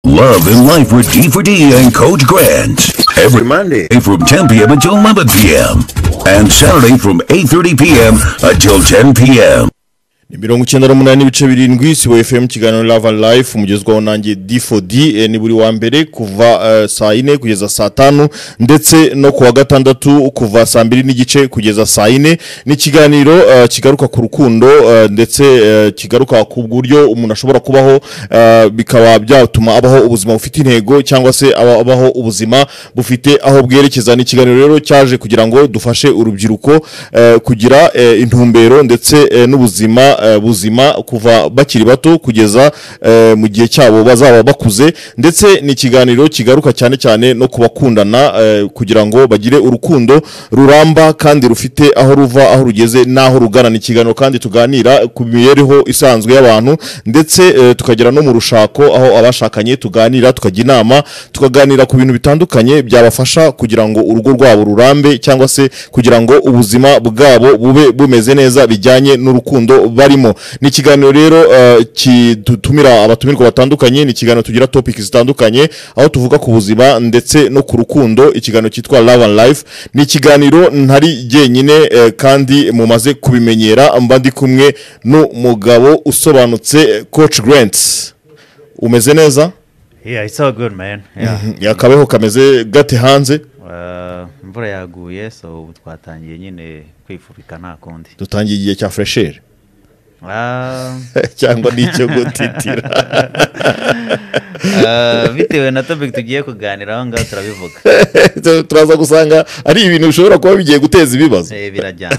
Love and Life with D4D and Coach Grant. Every Monday. from 10 p.m. until 11 p.m. And Saturday from 8.30 p.m. until 10 p.m. ni mirongo icyenda n'umunani n'ibice birindwi sibo fm kiganiro lava life umugezwaho nanjye d4d eh, ni buri wa mbere kuva eh, saa yine kugeza saa tanu ndetse no kuwa gatandatu kuva saa mbiri n'igice kugeza saa yine ni ikiganiro eh, kigaruka ku rukundo eh, ndetse eh, kigaruka ku buryo umuntu ashobora kubaho eh, bikaba byatuma abaho ubuzima bufite intego cyangwa se aba- abaho ubuzima bufite aho bwerekeza ni ikiganiro rero cyaje kugira ngo dufashe urubyiruko eh, kugira eh, intumbero ndetse eh, n'ubuzima eh, buzima kuva bakiri bato kugeza eh, mu gihe cyabo bazaba bakuze ndetse ni ikiganiro kigaruka cyane cyane no ku bakundana eh, kugira ngo bagire urukundo ruramba kandi rufite aho ruva aho rugeze n'aho rugana ni ikiganiro kandi tuganira ku mibereho isanzwe y'abantu ndetse eh, tukagera no mu rushako aho abashakanye tuganira tukajya inama tukaganira ku bintu bitandukanye byabafasha kugira ngo urugo rwabo rurambe cyangwa se kugira ngo ubuzima bwabo bube bumeze neza bijyanye n'urukundo barimo ni ikiganiro rero eh, kidutumira abatumirwa batandukanye ni ikiganiro tugira topic zitandukanye aho tuvuga ku buzima ndetse no ku rukundo ikiganiro cyitwa love and life ni ikiganiro ntari jyenyine eh, kandi mumaze kubimenyera mba ndi kumwe n'umugabo usobanutse eh, coach grant umeze neza Yeah, it's all good, man. Yeah. yakabeho kameze gate hanze Uh, imvura yaguye so ubu twatangiye nyine kwifubika nta kundi dutangiye igihe cya furesheri Ah, cyangwa n'icyo gutitira ah, bitewe na topic tugiye kuganiraho ngaho turabivuga turaza gusanga ari ibintu bishobora kuba bigiye guteza ibibazo Eh, birajyana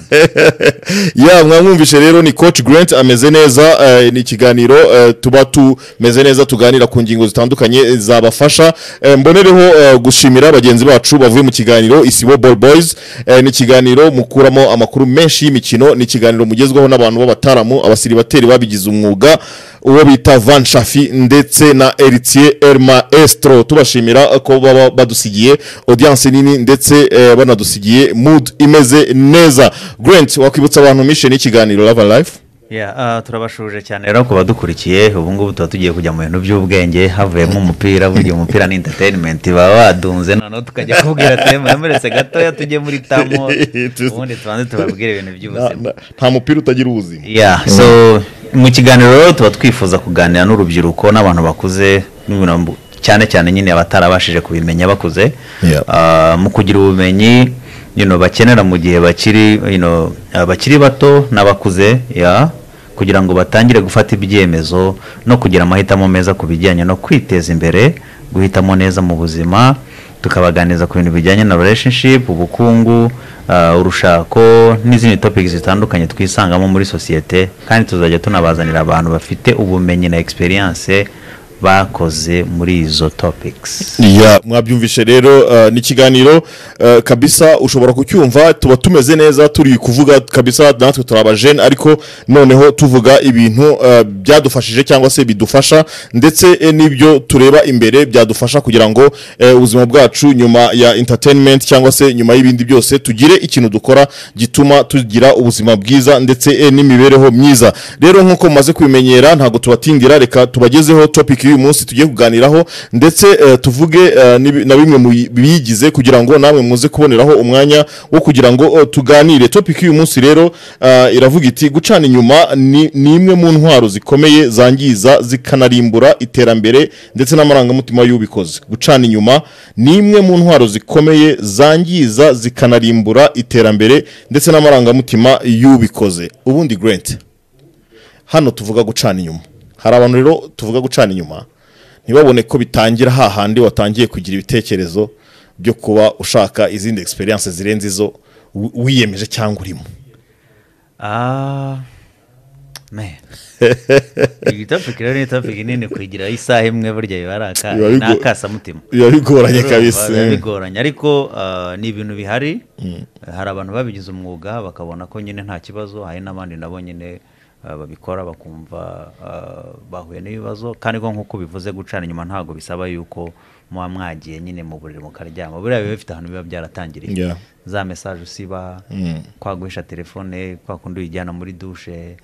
ya mwamwumvishe rero ni coach grant ameze neza eh, ni ikiganiro eh, tuba tumeze neza tuganira ku ngingo zitandukanye eh, zabafasha Eh, mbonereho eh, gushimira bagenzi bacu bavuye mu kiganiro isibo ball boys Eh, ni ikiganiro mukuramo amakuru menshi y'imikino ni ikiganiro mugezwaho n'abantu b'abataramu abasiribateri babigize umwuga uwo bita van shafi ndetse na eritiye erma estro tubashimira ko baba badusigiye audience nini ndetse eh, banadusigiye mood imeze neza grant wakwibutsa abantu mishe n'ikiganiro lava life Yeah, ah, turabashuje cyane rero ku badukurikiye ubu ngubu tuba tugiye kujya mu bintu by'ubwenge havuyemo umupira burya umupira ni entertainment baba badunze noneho tukajya kubwira ati muremuretse gatoya tujye muri tamo ubundi tubanze tubabwire ibintu Na- by'ubuzima na- nta mupira utagira ubuzima Yeah, so mu kiganiro rero tuba twifuza kuganira n'urubyiruko n'abantu bakuze n'ibintu mbu- cyane cyane nyine abatarabashije kubimenya bakuze Yeah. Ah, mu kugira ubumenyi you know, bakenera mu gihe bakiri you know, abakiri bato n'abakuze yeah, kugira ngo batangire gufata ibyemezo no kugira amahitamo meza ku bijyanye no kwiteza imbere guhitamo neza mu buzima tukabaganiriza ku bintu bijyanye na relationship ubukungu ah, urushako n'izindi topics zitandukanye twisangamo muri sosiyete kandi tuzajya tunabazanira abantu bafite ubumenyi na experience bakoze muri izo topics ya mwabyumvishe rero eh, ni ikiganiro eh, kabisa ushobora kucyumva tuba tumeze neza turi kuvuga kabisa natwe turi abajene ariko noneho tuvuga ibintu eh, byadufashije cyangwa se bidufasha ndetse eh, n'ibyo tureba imbere byadufasha kugira ngo eh, ubuzima bwacu nyuma ya entertainment cyangwa se nyuma y'ibindi byose tugire ikintu dukora gituma tugira ubuzima bwiza ndetse eh, n'imibereho myiza rero nk'uko mumaze kubimenyera ntabwo tubatindira reka tubagezeho topic y'uyu munsi tugiye kuganiraho ndetse eh, tuvuge eh, n'ibi- na bimwe mu bi- biyigize kugira ngo namwe muze kuboneraho umwanya wo kugira ngo eh, tuganire topic y'uyu munsi rero eh, iravuga iti gucana inyuma ni ni imwe mu ntwaro zikomeye zangiza zikanarimbura iterambere ndetse n'amarangamutima y'ubikoze gucana inyuma ni imwe mu ntwaro zikomeye zangiza zikanarimbura iterambere ndetse n'amarangamutima y'ubikoze ubundi grant hano tuvuga gucana inyuma hari abantu rero tuvuga gucana inyuma ntibabone ko bitangira hahandi watangiye kugira ibitekerezo byo kuba ushaka izindi experience zirenze izo wi- wiyemeje cyangwa urimo Ah, man. iyi topic rero ni topic nini kuyigira isaha imwe burya biba ari aka- Biba bigo- ni akasamutima biba bigoranye kabisa biba bigoranye ariko ah, ni ibintu bihari hari abantu babigize umwuga bakabona ko nyine nta kibazo hari n'abandi nabo nyine ah, babikora bakumva ah, bahuye n'ibibazo kandi ko nk'uko bivuze gucana inyuma ntabwo bisaba yuko muba mwagiye nyine mu buriri mukaryama buriya biba bifite ahantu biba byaratangiriye Yeah. za mesaje usiba kwaguhisha telefone kwa kundi uyijyana muri dushe eh,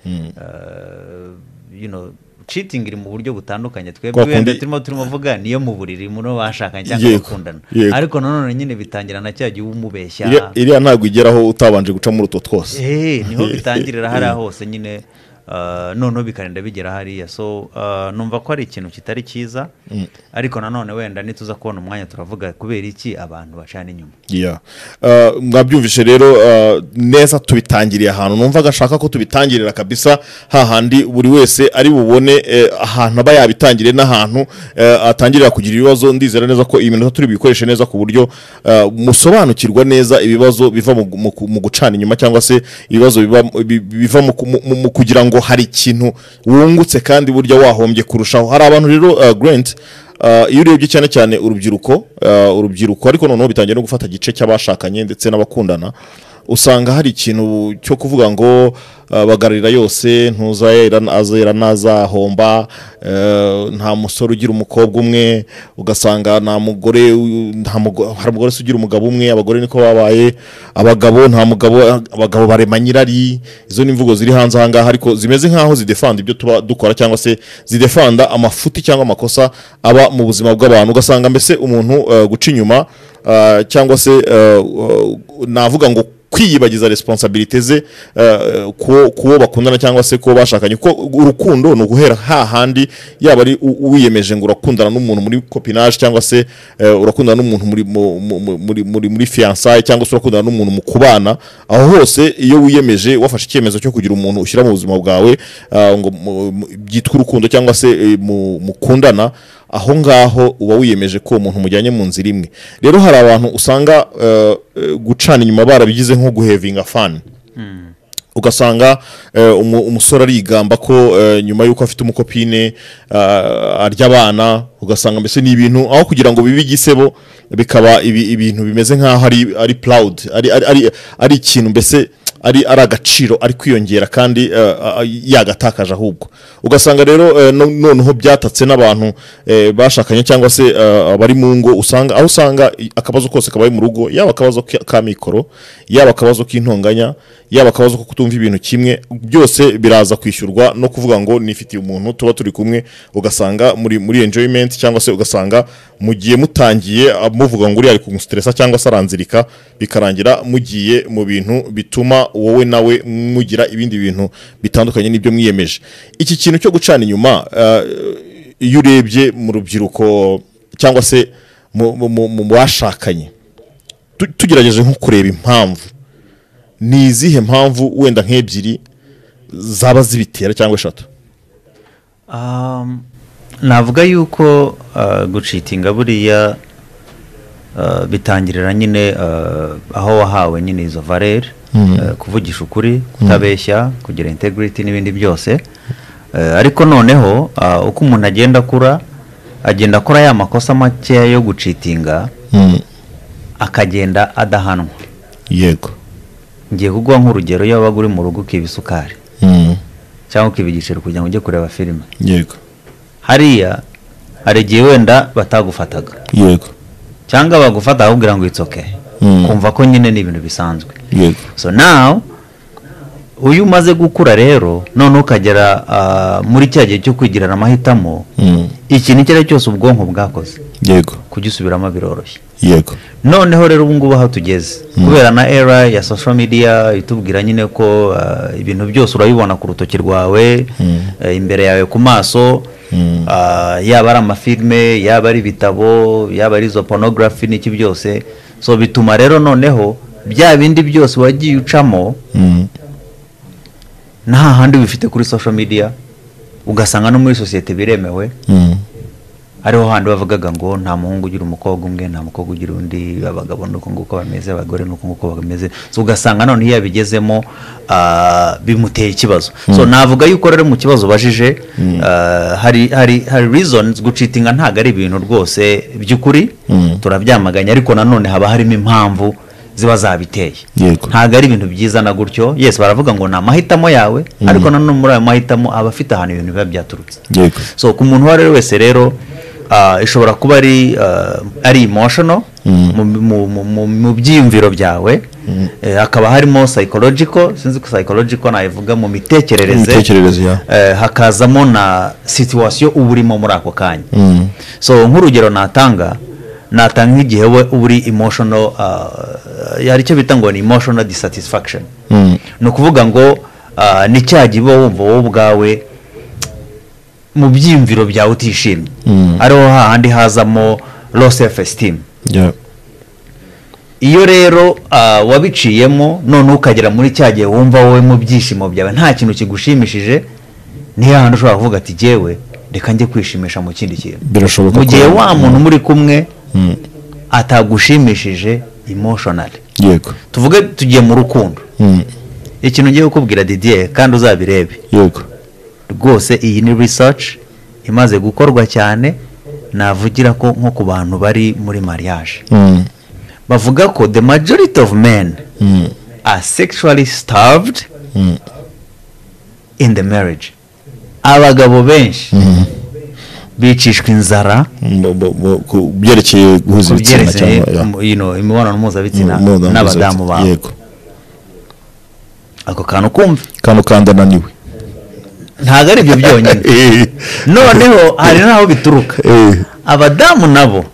you know, citingi iri mu buryo butandukanye twebwe Kwa wenda kundi- turimo turavuga niyo mu buriri muri abo bashakanye cyangwa Yego, bakundana yego. ariko nanone nyine bitangira na cya gihe uba umubeshya Iriya- iriya ntabwo igeraho utabanje guca muri utwo twose Eh, niho bitangirira hariya hose nyine ah, noneho bikarinda bigera hariya so ah, numva ko ari ikintu kitari cyiza ariko nanone wenda nituza kubona umwanya turavuga kubera iki abantu bacana inyuma Yeah. Uh, mwabyumvishe rero uh, neza tubitangiriye ahantu numva agashaka ko tubitangirira kabisa hahandi buri wese ari bubone eh, ahantu aba yabitangiriye n'ahantu eh, atangirira kugira ibibazo ndizera neza ko iyi minota turi buyikoreshe neza ku buryo uh, musobanukirwa neza ibibazo biva mu, mu, mu gucana inyuma cyangwa se ibibazo biba, bi- biva mu, mu, mu- mu kugira ngo hari ikintu wungutse kandi burya wahombye kurushaho hari abantu rero uh, Grant Uh, iyo urebye cyane cyane urubyiruko uh, urubyiruko ariko noneho bitangiye no gufata igice cy'abashakanye ndetse n'abakundana usanga hari ikintu cyo kuvuga ngo uh, bagarurira yose ntuzayera azera ntazahomba uh, nta musore ugira umukobwa umwe ugasanga nta mugore u- nta mugo- hari umugore se ugira umugabo umwe abagore niko babaye abagabo nta mugabo abagabo barema nyirari izo ni imvugo ziri hanze aha ngaha ariko zimeze nk'aho zidefanda ibyo tuba dukora cyangwa se zidefanda amafuti cyangwa amakosa aba mu buzima bw'abantu ugasanga mbese umuntu eh, guca inyuma ah, cyangwa se eh, uh, navuga ngo kwiyibagiza responsabilite ze eh, ku- ku wo bakundana cyangwa se ku wo bashakanye kuko urukundo ni uguhera hahandi yaba ari u- wiyemeje ngo urakundana n'umuntu muri copinage cyangwa se eh, urakundana n'umuntu muri mu- mu- mu- muri muri muri fiancaye cyangwa se urakundana n'umuntu mu kubana aho hose iyo wiyemeje wafashe icyemezo cyo kugira umuntu ushyira mu buzima bwawe ah, ngo mu- mu- byitwa urukundo cyangwa se eh, mu- mukundana aho ngaho uba wiyemeje ko uwo muntu mujyanye mu nzira imwe rero hari abantu usanga eh, eh, gucana inyuma barabigize nko guhevinga fani ugasanga eh, umu- umusore arigamba ko eh, nyuma y'uko afite umukopine ah, arya abana ugasanga mbese ni ibintu aho kugira ngo bibe igisebo bikaba ibi- ibintu bimeze nk'aho ari ari proud ari ari- ari- ari ikintu mbese ari ari agaciro ari kwiyongera kandi eh, ah, yagatakaje ahubwo ugasanga rero eh, no- noneho byatatse n'abantu eh, bashakanye cyangwa se eh, abari mu ngo usanga aho usanga i- akabazo kose kabaye mu rugo yaba akabazo ka- ka mikoro yaba akabazo k'intonganya yaba akabazo ko kutumva ibintu kimwe byose biraza kwishyurwa no kuvuga ngo nifitiye umuntu tuba turi kumwe ugasanga muri muri enjoyment cyangwa se ugasanga mugiye mutangiye ah, muvuga ngo uriya ari kumustresa cyangwa se aranzirika bikarangira mugiye mu bintu bituma wowe nawe mugira ibindi bintu bitandukanye n'ibyo mwiyemeje iki kintu cyo gucana inyuma ah, iyo urebye mu rubyiruko cyangwa se mu- mu mu- mu bashakanye tu- tugerageje nko kureba impamvu ni izihe mpamvu wenda nk'ebyiri zaba zibitera cyangwa eshatu Um, navuga yuko uh, gucitinga buriya uh, bitangirira nyine uh, aho wahawe nyine izo valere uh, kuvugisha ukuri kutabeshya kugira integrity n'ibindi byose uh, ariko noneho uh, uko umuntu agenda akura agenda akora ya makosa makeya yo gucitinga akagenda adahanwa yego ngiye kuguha nk'urugero iyo wabaga uri mu rugo ukiba isukari cyangwa ukiba igiceri kugira ngo ujye kureba filime yego hariya hari igihe wenda batagufataga yego cyangwa bagufata bakakubwira ngo itsoke Mm. kumva ko nyine ni ibintu bisanzwe yego so now uyu umaze gukura rero noneho ukagera ah, muri cya gihe cyo kwigirira amahitamo ikintu icyo ari cyo cyose ubwonko bwakoze yego kugisubiramo biroroshye yego noneho rero ubu ngubu aho tugeze kubera na era ya social media itubwira nyine ko ah, ibintu byose urabibona ku rutoki rwawe eh, imbere yawe ku maso ah, yaba ari amafilme yaba ari ibitabo yaba ari izo pornography n'iki byose so bituma rero noneho bya bindi byose wagiye ucamo nta handi bifite kuri social media ugasanga no muri sosiyete biremewe hariho handi bavugaga ngo nta muhungu ugira umukobwa umwe nta mukobwa ugira undi abagabo ni uko nguko bameze abagore ni uko nguko bameze so ugasanga none iyo yabigezemo ah, bimutera ikibazo so navuga yuko rero mu kibazo ubajije ah, hari hari hari reasons gucitinga ntabwo ari ibintu rwose by'ukuri turabyamaganya ariko nanone haba harimo impamvu ziba zabiteye Yego. ntabwo ari ibintu byiza na gutyo yes baravuga ngo ni amahitamo yawe ariko nanone muri ayo mahitamo aba afite ahantu ibintu biba byaturutse yego so ku muntu uwo ari we wese rero ah, ishobora kuba ari ah, ari emotional mu- mu- mu- mu- mu byiyumviro byawe Eh, hakaba harimo psychological sinzi ko psychological nayivuga mu mitekerereze Imitekerereze, yeah. Eh, hakazamo na situwasiyo uba urimo muri ako kanya so nk'urugero natanga natanga nk'igihe we uba uri emotional ah, hari icyo bita ngo ni emotional dissatisfaction ni ukuvuga ngo ah, ni cya gihe uba wumva wowe ubwawe mu byiyumviro byawe utishimye ariho hahandi hazamo low self esteem Yeah. iyo rero ah, wabiciyemo noneho ukagera muri cya gihe wumva wowe mu byishimo byawe nta kintu kigushimishije ni ya handi ushobora kuvuga ati jyewe reka njye kwishimisha mu kindi kintu birashoboka mu ko- gihe wa muntu muri kumwe Mm. atagushimishije emotionally yego tuvuge tugiye mu rukundo Mm. ikintu ngiye kukubwira didier kandi uzabirebe yego rwose iyi ni research imaze gukorwa cyane navugira ko nko ku bantu bari muri mariage Mm. bavuga ko the majority of men Mm. are sexually starved Mm. in the marriage abagabo benshi bicishwa inzara Mu- mu- mu- ku byerekeye guhuza ku ibitsina byerekeye cyangwa yeah. mu- you know, imibonano mpuzabitsina Mu- mu- n'abadamu babo yego ako kantu kumva kano kandananiwe ntabwo ari ibyo byonyine noneho hari n'aho bituruka abadamu nabo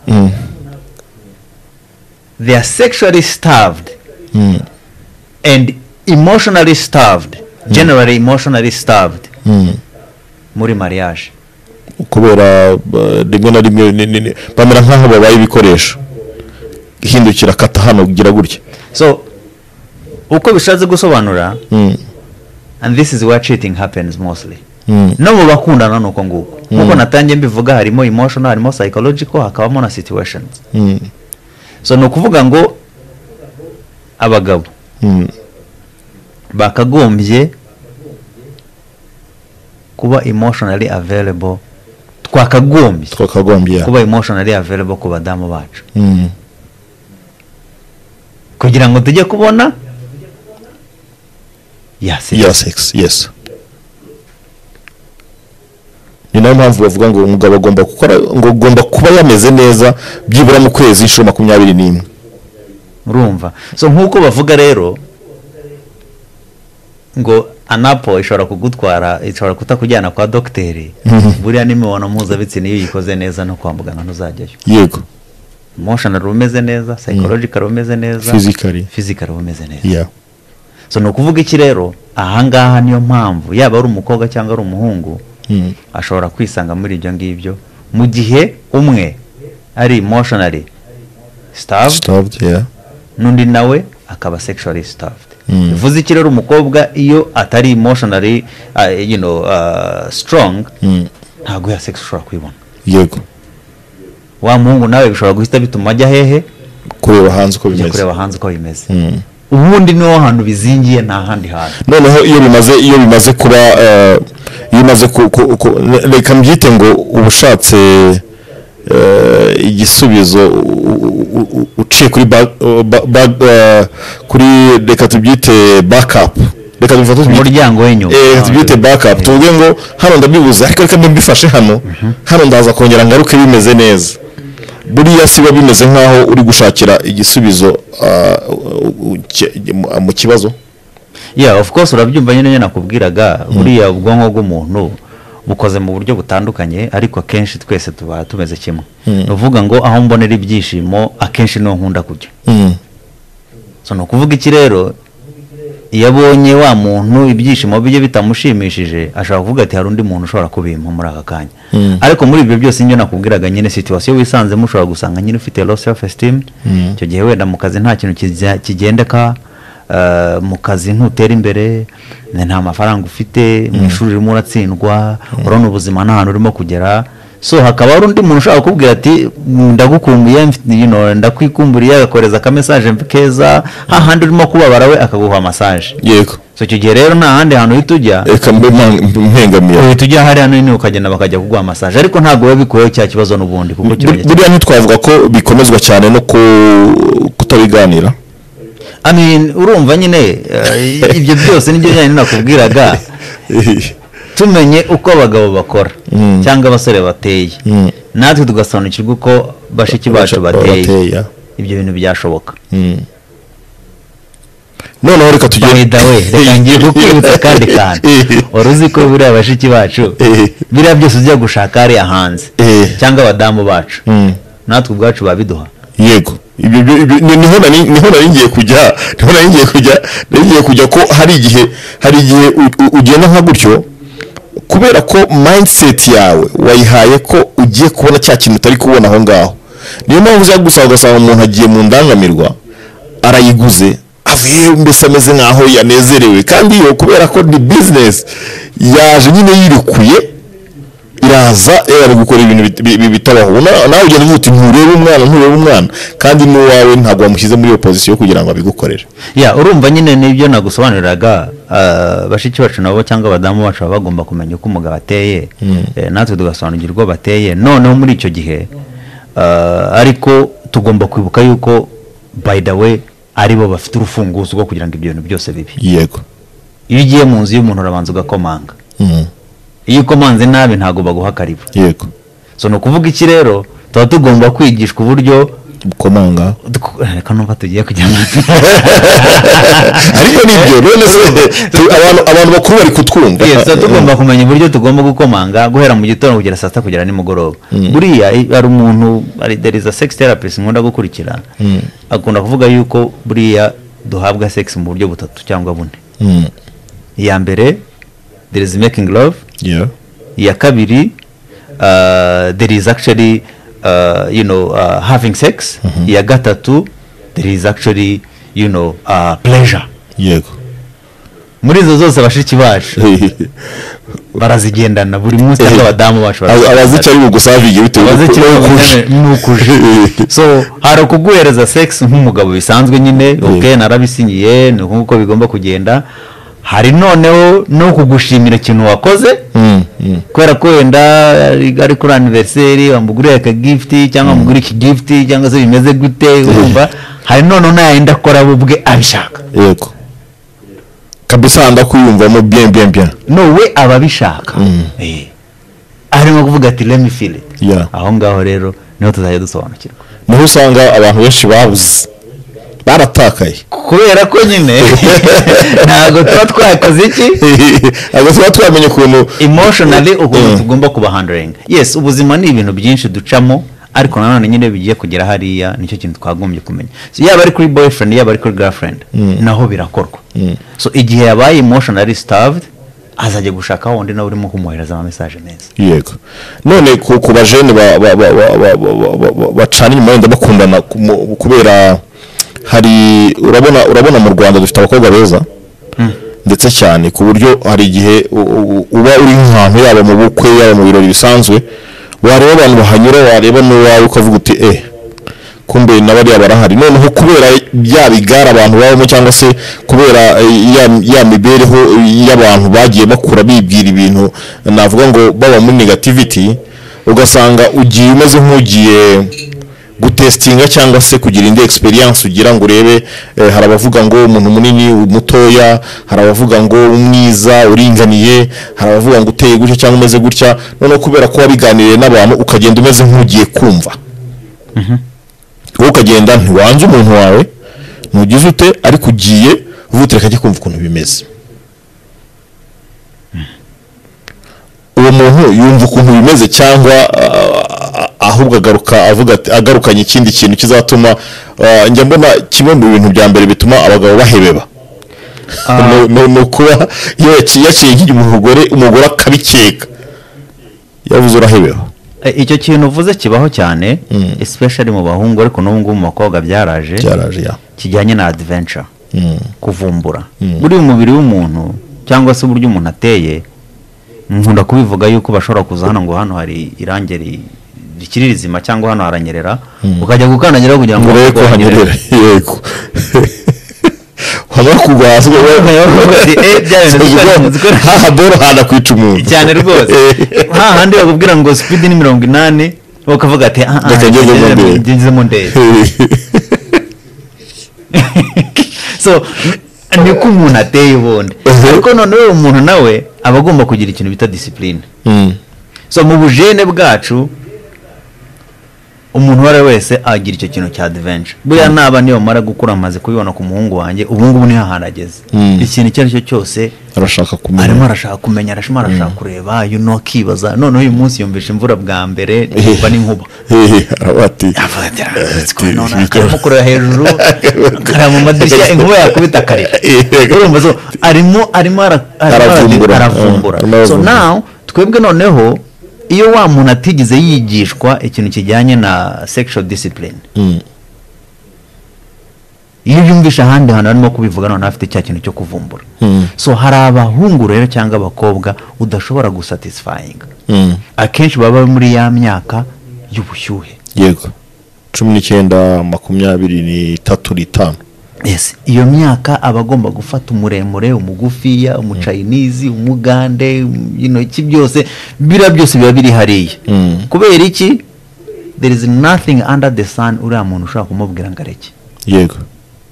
they are sexually starved and emotionally starved generally emotionally starved muri mariage kubera uh, rimwe na rimwe ni- ni- ni- bamera nk'aho babaye ibikoresho hindukira kata hano gira gutya so uko bishatse gusobanura Mm. and this is where cheating happens mostly Mm. no mu bakundana ni uko nguko nk'uko natangiye mbivuga harimo emotional harimo psychological hakabamo na situations Mm. so ni ukuvuga ngo abagabo Mm. bakagombye kuba emotionally available twakagombye twakagombye ya kuba emotionally available ku badamu bacu Mm. kugira ngo tujye kubona yasi ya sex yes ni nayo mpamvu bavuga ngo umugabo agomba gukora ngo agomba kuba yameze neza byibura mu kwezi inshuro makumyabiri n'imwe urumva so nk'uko bavuga rero ngo anapo ishobora kugutwara ishobora kutakujyana kwa dogiteri buriya n'imibonano mpuzabitsina iyo uyikoze neza no kwa muganga ntuzajyayo yego emotional uba umeze neza psychological uba umeze neza Physically. physical uba umeze neza ya so ni ukuvuga iki rero ahangaha niyo mpamvu yaba ari umukobwa cyangwa ari umuhungu Mm. ashobora kwisanga muri ibyo ngibyo mu gihe umwe ari emotionally starved starved ya n'undi nawe akaba sexually starved Mm. bivuze iki rero umukobwa iyo atari emotionally uh, you know, uh, strong Mm. ntabwo ya sex ushobora kwibona yego wa muhungu nawe bishobora guhita bituma ajya hehe kureba hanze uko ajya bimeze kureba hanze uko bimeze Mm. ubundi niho hantu bizingiye nta handi hantu noneho iyo bimaze iyo bimaze kuba eh, iyo bimaze ku- ku- ku- reka mbyite ngo uba ushatse eh, igisubizo u- u- u- u- uciye kuri ba- ba- ba- eh, kuri reka tubyite bakapu reka tubifate tubyite- umuryango w'inyuma eh, tubyite bakapu tuvuge ngo hano ndabibuze ariko reka mbifashe hano hano ndaza kongera ngaruke bimeze neza buriya si biba bimeze nk'aho uri gushakira igisubizo ah, u- u- ke- mu- mu kibazo yeah of course urabyumva nyine nakubwiraga buriya ubwonko bw'umuntu bukoze mu buryo butandukanye ariko akenshi twese tuba tumeze kimwe ni ukuvuga ngo aho mbonera ibyishimo akenshi niho nkunda kujya Mm. so ni ukuvuga iki rero iyo abonye wa muntu ibyishimo bye bitamushimishije ashobora kuvuga ati hari undi muntu ushobora kubimpa muri aka kanya Mm. ariko muri ibyo byose njye nakubwiraga nyine situwasiyo wisanzemo ushobora gusanga nyine ufite low self esteem icyo gihe wenda mu kazi nta kintu kijya- kigendeka eh, mu kazi ntutera imbere nta mafaranga ufite mu ishuri urimo uratsindwa urabona ubuzima nta hantu urimo kugera so hakaba hari undi muntu ushobora kukubwira ati "Mm, ndagukumbuye mfite- you know, ndakwikumburiye agakohereza akamesaje keza hahandi urimo kubabara we akaguha masaje yego so icyo gihe rero nta handi hantu uhita ujya reka mbe mpa- mbe mpengamiye uhita ujya hariya nini ukagenda bakajya kuguha masaje ariko ntabwo biba bikuyeho cya kibazo n'ubundi kuko kirongera buriya ntitwavuga ko bikomezwa cyane no ku- kutabiganira I mean, urumva nyine eh, ibyo byose nibyo nyine nakubwiraga tumenye uko abagabo bakora cyangwa abasore bateye natwe tugasobanukirwa uko bashiki bacu bateye barateye ibyo bintu byashoboka Mm. noneho reka tugende bayida we reka ngiye kukwibutsa kandi kantu wari uzi ko buriya bashiki bacu Eh. biriya byose ujya gushaka hariya hanze Eh. cyangwa abadamu bacu Mm. natwe ubwacu babiduha yego ibyo ibyo- ibyo- ni- niho nari niho nari ngiye kujya niho nari ngiye kujya nari ngiye kujya ko hari igihe hari igihe u- u- ugenda nka gutyo kubera ko mindset yawe wayihaye ko ugiye kubona cya kintu utari kubona aho ngaho niyo mpamvu uza gusanga ugasanga umuntu agiye mu ndangamirwa arayiguze avuyeyo mbese ameze nkaho yanezerewe kandi iyo kubera ko ni bizinesi yaje nyine yirikuye iraza ari gukora ibintu bit- bi- bi- bitabaho Na- nawe ugenda uvuga uti nturebe umwana nturebe umwana kandi n'uwawe ntabwo wamushyize muri iyo pozisiyo kugira ngo abigukorere ya urumva nyine nibyo nagusobanuriraga ah, bashiki bacu nabo cyangwa abadamu bacu baba bagomba kumenya uko umugabo ateye Eh, natwe tugasobanukirwa uko bateye noneho muri icyo gihe ah, ariko tugomba kwibuka yuko by the way aribo bafite urufunguzo rwo kugira ngo ibyo bintu byose bibe yego iyo ugiye mu nzu y'umuntu urabanza ugakomanga Mm, iyo ukomanze nabi ntabwo baguha karibu yego so ni ukuvuga iki rero tuba tugomba kwigishwa uburyo ukomanga duko- reka numva tugiye kujya mu ariko nibyo none se tu- abantu abantu bakuru bari kutwumva Yes, so tugomba kumenya uburyo tugomba gukomanga guhera mu gitondo kugera saa sita kugera nimugoroba buriya i- hari umuntu hari there is a sex therapist nkunda gukurikira akunda kuvuga yuko buriya duhabwa sex mu buryo butatu cyangwa bune Mm, iya mbere there is making love yeah. iya kabiri uh, there is actually uh, you know uh, having sex iya gatatu there is actually you know uh, pleasure yego muri izo zose bashiki bacu barazigendana buri munsi cyangwa abadamu bacu Ab- abazi icyo ari bugusavinge bitewe Abazi n'uko- icyo ari n'ukuje. n'ukuje. so hari ukuguhereza sex nk'umugabo bisanzwe nyine ok narabisinyiye ni nk'uko bigomba kugenda hari noneho no kugushimira ikintu wakoze Mm, mm. kubera ko wenda ari ari kuri aniveriseri wamuguriye aka gifuti cyangwa wamuguriye iki gifuti cyangwa se bimeze gute urumva hari noneho n'ayenda akora we ubwe abishaka yego kabisa ndakwiyumvamo bien bien bien no we aba abishaka Eh. arimo kuvuga ati let me feel it Yeah. aho ngaho rero niho tuzajya dusobanukirwa niho usanga abantu benshi babuze baratakaye kubera ko nyine ntabwo tuba twakoze iki ahubwo tuba twamenya ukuntu emotionally ukuntu Mm. tugomba kuba handling yes ubuzima ni ibintu byinshi ducamo ariko nanone nyine bigiye kugera hariya nicyo kintu twagombye kumenya so yaba ari kuri boyfriend yaba ari kuri girlfriend naho birakorwa so igihe yabaye emotionally starved azajya gushaka wundi nawe urimo kumwohereza ama message meza yego none ku ku bajene ba- ba- ba- ba- ba- ba- ba- ba- bacana inyuma wenda bakundana ku- mu- kubera hari urabona urabona mu rwanda dufite abakobwa beza ndetse cyane ku buryo hari igihe u- u- uba uri nk'ahantu yaba mu bukwe yaba mu birori bisanzwe wareba abantu bahanyura wareba n'uwawe ukavuga uti eh kumbe na bariya barahari noneho kubera bya bigare abantu babamo cyangwa se kubera eh, ya, ya mibereho y'abantu bagiye bakura bibwira ibintu navuga ngo baba muri negativity ugasanga ugiye umeze nk'ugiye gutesitinga cyangwa se kugira indi experience ugira ngo urebe eh, hari abavuga ngo umuntu munini umutoya hari abavuga ngo umwiza uringaniye hari abavuga ngo uteye gutya cyangwa umeze gutya noneho kubera ko wabiganiriye n'abantu ukagenda umeze nk'ugiye kumva wowe ukagenda ntiwanze umuntu wawe ntugize ute ariko ugiye uvuga reka njye kumva ukuntu bimeze uwo muntu yumva ukuntu bimeze cyangwa ah, ahubwo agaruka avuga ati agarukanye ikindi kintu kizatuma ah, njya mbona kimwe mu bintu bya mbere bituma abagabo bahebeba ni- ni ni ukuba iyo yaci- yaciye nk'igihe umugore umugore akabikeka yavuze urahebeba Eh, icyo kintu uvuze kibaho cyane especially mu bahungu ariko n'ubu ngubu mu bakobwa byaraje byaraje ya kijyanye na adventure Mm. kuvumbura buriya umubiri w'umuntu cyangwa se uburyo umuntu ateye nkunda kubivuga yuko bashobora kuza hano ngo hano hari irangi ri- rikiri rizima cyangwa hano haranyerera ukajya gukandagiraho kugira ngo urebe ko hanyerera yego wamara kugwa hasi Ati, "Eh, bya bintu dukora- dukora." hahadoro hana kwica umuntu cyane rwose Eh, hahandi bakubwira ngo speed ni mirongo inani ukavuga ati "Ah, ah, Reka ngeze mu ndege." ngezemo ndege so n- niko umuntu ateye ubundi Mhm. ariko noneho umuntu nawe aba agomba kugira ikintu bita disipurine Mm, so mu bujene bwacu umuntu uwo ari we wese agira icyo kintu cya adventure buriya naba niyo mara gukura amaze kubibona ku muhungu wanjye ubu ngubu niho hantu ageze ikintu icyo ari cyo cyose arashaka kumenya arimo arashaka kumenya arashima arashaka kureba you know, akibaza noneho uyu munsi yumvisha imvura bwa mbere yumva n'inkuba hehe araba ati Avuga ati, "Ah, it's Ati, going on." bigora- arimo kureba hejuru akareba mu madirishya inkuba yakubita akarira Yego. urumva so arimo arimo ara- arimo Aravumbura. ara- Arimo aravumbura so aravumbura. now twebwe noneho iyo wa muntu atigeze yigishwa ikintu kijyanye na sexual discipline iyo yumvisha ahandi hantu arimo kubivuga noneho afite cya kintu cyo kuvumbura so hari abahungu rero cyangwa abakobwa udashobora gusatisfyinga akenshi baba muri ya myaka y'ubushyuhe yego cumi n'icyenda makumyabiri n'itatu n'itanu yes iyo myaka aba agomba gufata umuremure umugufiya umucayinizi umugande intoki byose biriya byose biba biri hariya Mm. kubera iki there is nothing under the sun uriya muntu ushobora kumubwira ngo areke yego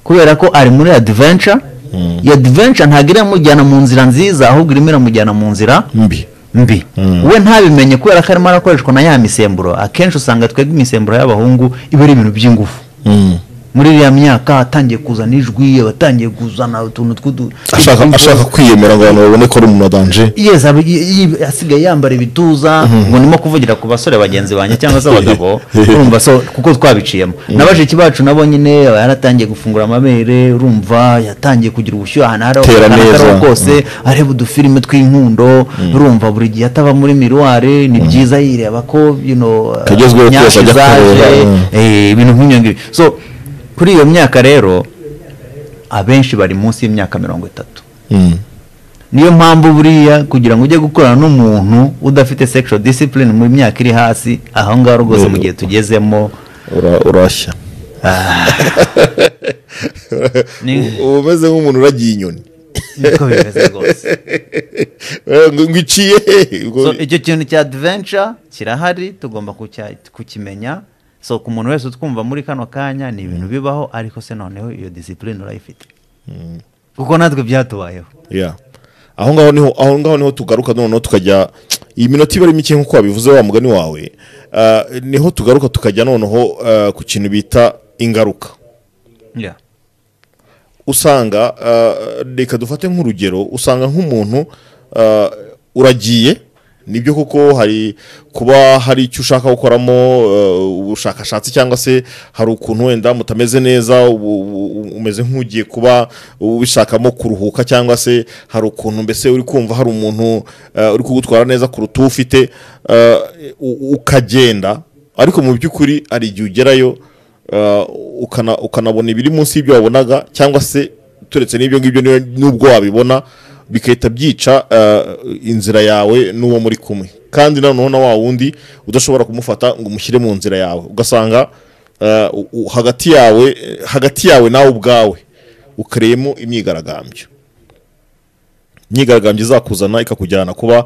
kubera ko ari muri adventure Mm. iyo adventure ntabwo iramujyana mu nzira nziza ahubwo irimo iramujyana mu nzira mbi mbi Mm. we ntabimenye kubera ko arimo arakoreshwa na ya misemburo akenshi usanga twebwe imisemburo y'abahungu iba ari ibintu by'ingufu Mm. muri iriya myaka atangiye kuzana ijwi abatangiye kuzana utuntu tw'udu ashaka ashaka kwiyemera ngo abantu babone ko ari umuntu adanje yes aba- yi- yi- asigaye yambara ibituza ngo ndimo kuvugira ku basore bagenzi banjye cyangwa se abagabo urumva so kuko twabiciyemo na bashiki bacu nabo nyine aba yaratangiye gufungura amabere urumva yatangiye kugira ubushyuhe ahantu hari Tera neza. kose areba udufilime tw'inkundo urumva buri gihe ataba muri miruware ni byiza yireba ko you know, Kagezweho uh, twese nyashi ajya zaje, kureba, mm. eh, ibintu nk'ibyo ngibyo so kuri iyo myaka rero abenshi bari munsi y'imyaka mirongo itatu Mm. niyo mpamvu buriya kugira ngo ujye gukorana n'umuntu udafite sexual discipline mu myaka iri hasi aho ngaho rwose mu gihe tugezemo Ura- urashya Ni- uba umeze nk'umuntu uragiye inyoni niko bimeze rwose Eh, ngo ngo iciye hehe ubwo- so icyo kintu cya adventure kirahari tugomba kucya- kukimenya so ku muntu wese utwumva muri kano kanya ni ibintu bibaho ariko se noneho iyo discipline urayifite kuko natwe byatubayeho Yeah. aho ngaho niho aho ngaho niho tugaruka noneho tukajya iyi minota iba ari mike nk'uko wabivuze wa mugani wawe ah, niho tugaruka tukajya noneho ah, ku kintu bita ingaruka Yeah. usanga ah, reka dufate nk'urugero usanga nk'umuntu ah, uragiye nibyo kuko hari kuba hari icyo ushaka gukoramo ah, ubushakashatsi cyangwa se hari ukuntu wenda mutameze neza ubu- ubu- umeze nk'ugiye kuba ubishakamo kuruhuka cyangwa se hari ukuntu mbese uri kumva hari umuntu ah, uri kugutwara neza kuruta uwo ufite ah, u- ukagenda ariko mu by'ukuri hari igihe ugerayo Uh, ukana- ukanabona ibiri munsi y'ibyo wabonaga cyangwa se turetse n'ibyo ngibyo niyo- n'ubwo wabibona bigahita byica uh, inzira yawe n'uwo muri kumwe kandi noneho na wa wundi udashobora kumufata ngo umushyire mu nzira yawe ugasanga uh, u- u- hagati yawe hagati yawe nawe ubwawe ukareyemo imyigaragambyo imyigaragambyo izakuzana ikakujyana kuba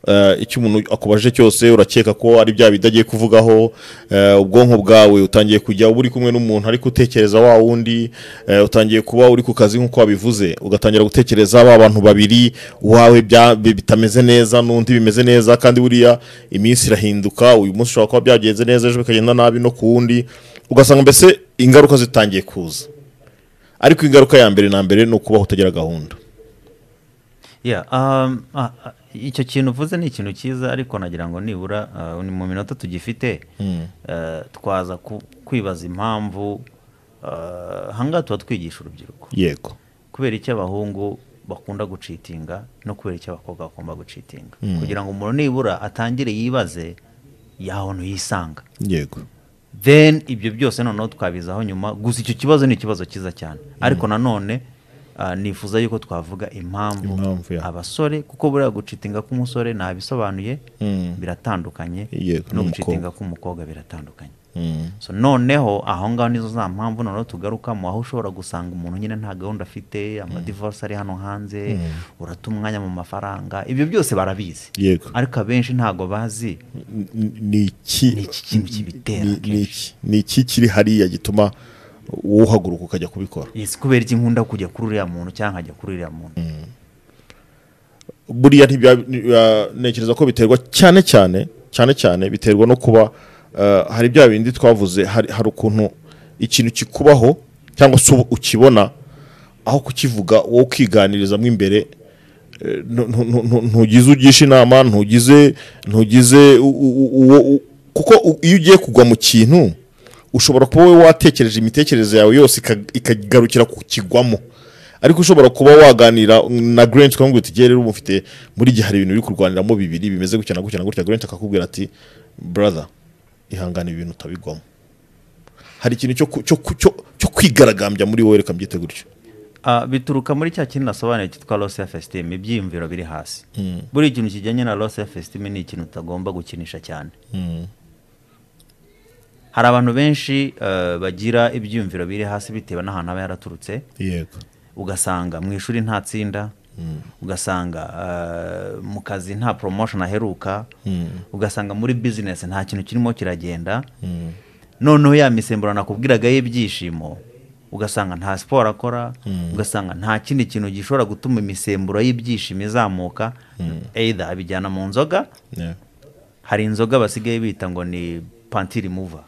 eh, icyo umuntu akubajije cyose urakeka ko ari bya bidagiye kuvugaho eh, ubwonko bwawe utangiye kujya uba uri kumwe n'umuntu ariko utekereza wa wundi eh, utangiye kuba uri ku kazi nk'uko wabivuze ugatangira gutekereza ba bantu babiri wawe bya- bi- bitameze neza n'undi bimeze neza kandi buriya iminsi irahinduka uyu munsi ushobora kuba byagenze neza ejo bikagenda nabi no ku wundi ugasanga mbese ingaruka zitangiye kuza ariko ingaruka ya mbere na mbere ni ukubaho utagira gahunda Yeah, um, ah, ah, icyo kintu uvuze ni ikintu cyiza ariko nagira ngo nibura ah, ni mu minota tugifite eh, twaza ku- kwibaza impamvu ah, aha ngaha tuba twigisha urubyiruko yego kubera icyo abahungu bakunda gucitinga no kubera icyo abakobwa bakunda gucitinga kugira ngo umuntu nibura atangire yibaze yahantu yisanga yego then ibyo byose noneho twabizaho nyuma gusa icyo kibazo ni ikibazo cyiza cyane ariko nanone ah, nifuza yuko twavuga impamvu, Impamvu, yeah. abasore kuko buriya gucitinga k'umusore ntabisobanuye Mm. biratandukanye Yego, n'umukobwa. no gucitinga k'umukobwa biratandukanye Mm. so noneho aho ngaho nizo za mpamvu noneho tugarukamo aho ushobora gusanga umuntu nyine nta gahunda afite amadivorisi ari hano hanze urata umwanya mu mafaranga ibyo byose barabizi Yego. ariko abenshi ntago bazi N- n- ni iki Ni iki kintu kibitera ni- akenshi. ni iki- ni iki kiri hariya gituma wowe uhaguruka ukajya kubikora yes kubera iki nkunda kujya kuri uriya muntu cyangwa nkajya kuri uriya muntu buriya ntibya- ni- ya- ntekereza ko biterwa cyane cyane cyane cyane biterwa no kuba eh, hari bya bindi twavuze hari hari ukuntu ikintu kikubaho cyangwa se ubu ukibona aho kukivuga wowe ukiganiriza mo imbere eh, ntu- ntu- ntu- ntu- ntugize ugisha inama ntugize ntugize u- u- u- uwo u- kuko u- iyo ugiye kugwa mu kintu ushobora kuba wowe watekereje imitekerereze yawe yose ika- ikagarukira kukigwamo ariko ushobora kuba waganira na Grant ukamubwira uti "Jye rero ubu mfite muri gihe hari ibintu biri kurwaniramo bibiri bimeze gutya na gutya na gutya Grant akakubwira ati brother ihangane ibi bintu utabigwamo hari ikintu cyo ku- cyo ku- cyo cyo kwigaragambya muri wowe reka mbyite gutyo Ah, bituruka muri cya kintu nasobanuye cyitwa loss self esteem ibyiyumviro biri hasi buri kintu kijyanye na loss self esteem ni ikintu utagomba gukinisha cyane hari abantu benshi eh, bagira ibyiyumviro biri hasi bitewe n'ahantu aba yaraturutse yego ugasanga mu ishuri nta tsinda ugasanga eh, mu kazi nta promotion aheruka ugasanga muri business nta kintu kirimo kiragenda noneho ya misemburo nakubwiraga y'ibyishimo ugasanga nta siporo akora ugasanga nta kindi kintu gishobora gutuma imisemburo y'ibyishimo izamuka either abijyana mu nzoga Yeah. hari inzoga basigaye bita ngo ni pantiri muva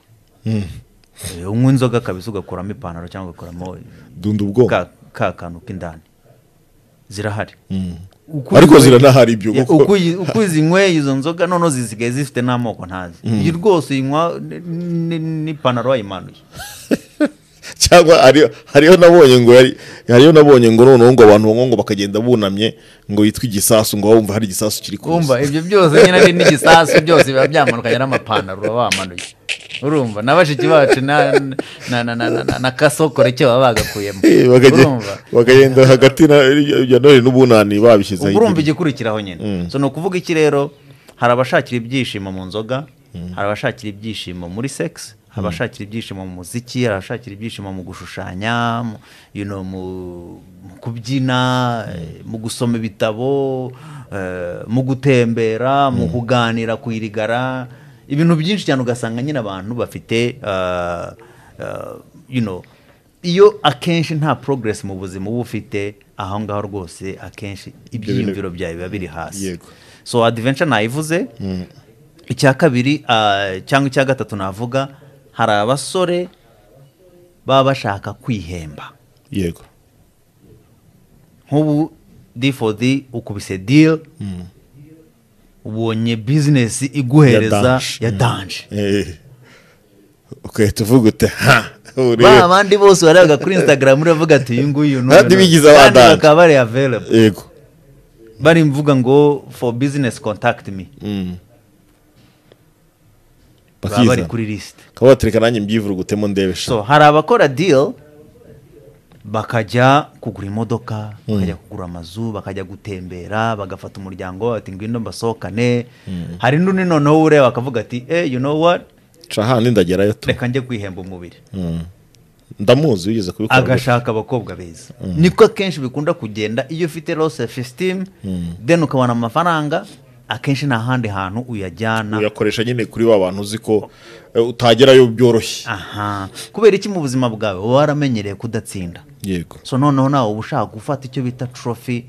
unywa inzoga kabisa ugakuramo ipantaro cyangwa ugakuramo dunda ubwonko ka ka kantu k'indani zirahari Uko ariko uzi- ziranahari ibyo Ya, kuko- uko uyi- uko uzinyweye izo nzoga noneho zisigaye zifite n'amoko ntazi iyi rwose uyinywa n- n- n'ipantaro wayimanuye cyangwa hari- hariho nabonye ngo yari- hariho nabonye ngo noneho ngo abantu banywa ngo bakagenda bunamye ngo yitwe igisasu ngo wumva hari igisasu kiri kuza wumva ibyo byose nyine ari n'igisasu byose biba byamanukanye n'amapantaro uba wamanuye urumva na bashiki bacu na na na na na, na, na kasokore cyo baba bagakuyemo Eh, bakage- urumva bakagenda hagati na- ya none n'ubunani babishyizeho uba urumva igihe. igikurikiraho nyine so ni ukuvuga iki rero hari abashakira ibyishimo mu nzoga hari abashakira ibyishimo muri sex hari abashakira ibyishimo mu muziki hari abashakira ibyishimo mu gushushanya mu- you know, mu mu kubyina eh, mu gusoma ibitabo eh, mu gutembera mu kuganira ku irigara ibintu byinshi cyane ugasanga nyine abantu bafite eh, eh, you know, iyo akenshi nta progress mu buzima uba ufite aho ngaho rwose akenshi ibyiyumviro byawe biba biri hasi Yego. so adventure nayivuze icya kabiri ah, cyangwa icya gatatu navuga hari abasore baba bashaka kwihemba yego nk'ubu d for d ukubise deal ubonye business iguhereza danje. ya danje Eh. ugahita uvuga uti ha ba ureba bandi bose warebaga kuri instagram uravuga ati uyu nguyu ni Kandi uyu. bigize Kandi abadanje. bakaba bari available yego bari mvuga ngo for business contact me baba bari bakizana kuri lisite ukaba watereka nanjye mbyivurugutemo ndebe sha so hari abakora deal bakajya kugura imodoka bakajya kugura amazu bakajya gutembera bagafata umuryango wabo bati ngwino mbasohokane hari n'undi noneho ureba akavuga ati eh you know what ca handi ndagerayo tu reka njye kwihemba umubiri ndamuzi wigeze kubikora agashaka abakobwa beza niko akenshi bikunda kugenda iyo ufite low self esteem then ukabona amafaranga akenshi nta handi hantu uyajyana uyakoresha nyine kuri wa bantu uzi ko eh, utagerayo byoroshye aha kubera iki mu buzima bwawe uba waramenyereye kudatsinda yego so noneho nawe uba ushaka gufata icyo bita trophy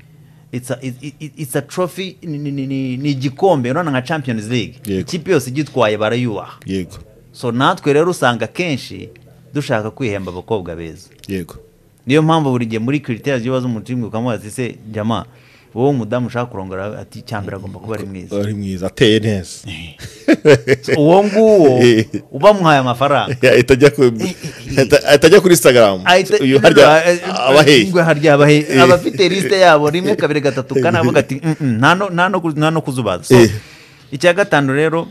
It's a- it- it- it's a trophy ni- ni ni- ni- ni igikombe urabona nka champions league Yego. ikipe yose igitwaye barayubaha yego so natwe rero usanga akenshi dushaka kwihemba abakobwa beza yego niyo mpamvu buri gihe muri kiriteri z'ibibazo umutima ukamubaza ese jama wowe umudamu ushaka kurongora ati icyambere agomba kuba ari mwiza ari mwiza ateye neza So, uwo nguwo uba muhaye amafaranga ahita ajya ku- ahita- ahita ajya kuri instagram ahita- uyu harya Ah, abaheye ngo harya abahe- abafite lisite yabo rimwe kabiri gatatu kane avuga ati "Mm, mm, nta no- nta no ku- nta no kuzubaza So, Eh. icya gatanu rero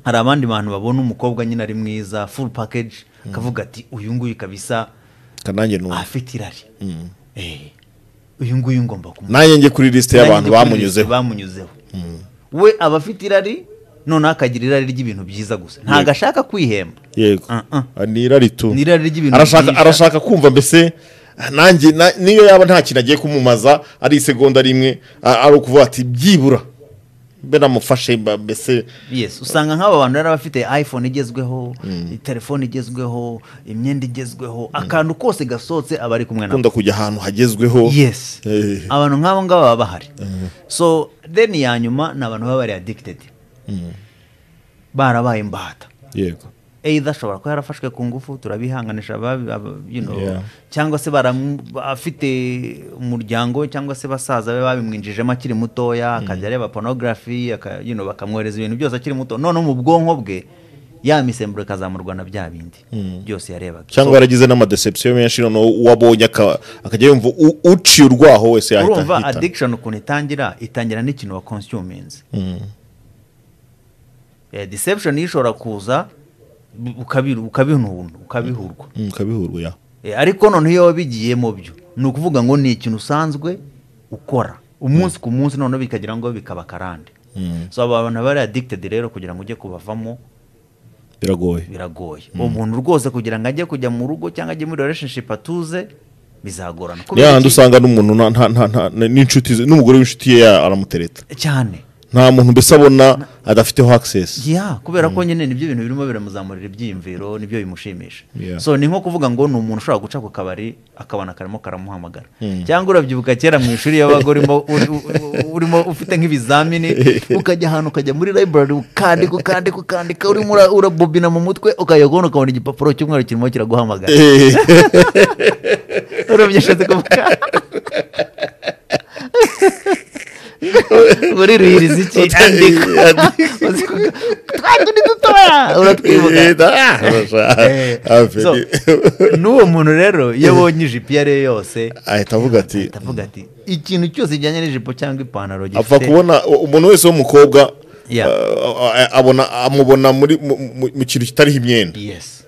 hari abandi bantu babona umukobwa nyine ari mwiza full package akavuga ati uyu nguyu kabisa kananjye numva afite irari Eh, uyu nguyu ngomba kumu nanjye njye kuri lisite y'abantu Nanjye kuri lisite bamunyuzeho bamunyuzeho we aba afite irari noneho akagira irari ry'ibintu byiza gusa ntabwo ashaka kwihemba yego Uh-uh. Ah, ni irari tu Ni irari ry'ibintu arashaka byinshi. arashaka kumva mbese nanjye na- niyo yaba nta kintu agiye kumumaza ari isegonda rimwe a- ari ukuvuga ati byibura mbe namufashe mba- mbese yes usanga nk'aba bantu rero aba afite iphone igezweho telefone igezweho imyenda igezweho akantu kose gasohotse aba ari kumwe nako akunda kujya ahantu hagezweho yes Eh. abantu nk'abo ngabo baba bahari so then ya nyuma ni abantu baba bari addicted barabaye imbata yego either ashobora kuba yarafashwe ku ngufu turabihanganisha aba- aba- you know, Yeah. cyangwa se baramu- afite umuryango cyangwa se basaza be babimwinjijemo akiri mutoya akajya areba porunogarafi bakamwohereza ibintu byose akiri muto noneho mu bwonko bwe ya misemburo ikazamurwa na bya bindi byose yarebaga cyangwa yaragize n'amadeception menshi noneho uwo abonye aka- akajya yumva u- uciye urwaho wese yahita urumva ahitana. addiction ukuntu itangira itangira n'ikintu wa consuminze Eh, deception yo ishobora kuza bu- ukabiru- ukabihuntu- ukabihurwa Mm, kabihurwa ya Eh, ariko noneho iyo wabigiye mu byo ni ukuvuga ngo ni ikintu usanzwe ukora umunsi ku munsi noneho bikagira ngo bikaba akarande Mm. so aba bantu bari addicted rero kugira ngo ujye kubavamo biragoye biragoye umuntu rwose kugira ngo ajye kujya mu rugo cyangwa ajye muri relationship atuze bizagorana ni Kubera hahandi iki? usanga n'umuntu nta- nta- nta- nta- n'inshuti ze- n'umugore w'inshuti ye ya- aramutereta cyane nta muntu mbese abona adafiteho access ya kubera ko nyine nibyo bintu birimo biramuzamurira ibyiyumviro nibyo bimushimisha Yeah. so ni nko kuvuga ngo ni umuntu ushobora guca ku kabari akabona karimo karamuhamagara cyangwa urabyibuka kera mu ishuri yabaga urimo uri- u- u- urimo ufite nk'ibizamini ukajya ahantu ukajya muri library ukandika ukandika ukandika urimo ura- urabobina mu mutwe ukajya kubona ukabona igipapuro cy'umweru kirimo kiraguhamagara Eh, urabyibushije kuvuga muri ruhiriza iki andika Uzi kuvuga, twa tundi dutoya uratwibuka eh, ah, ah, So, n'uwo muntu rero iyo abonye ijipo iyo ariyo yose ahita avuga ati ahita avuga ati ikintu cyose kijyanye n'ijipo cyangwa ipantaro apfa gifite kubona u- umuntu wese w'umukobwa Yeah. uh, a- abona amubona muri mu- mu- mu kintu kitariho imyenda yes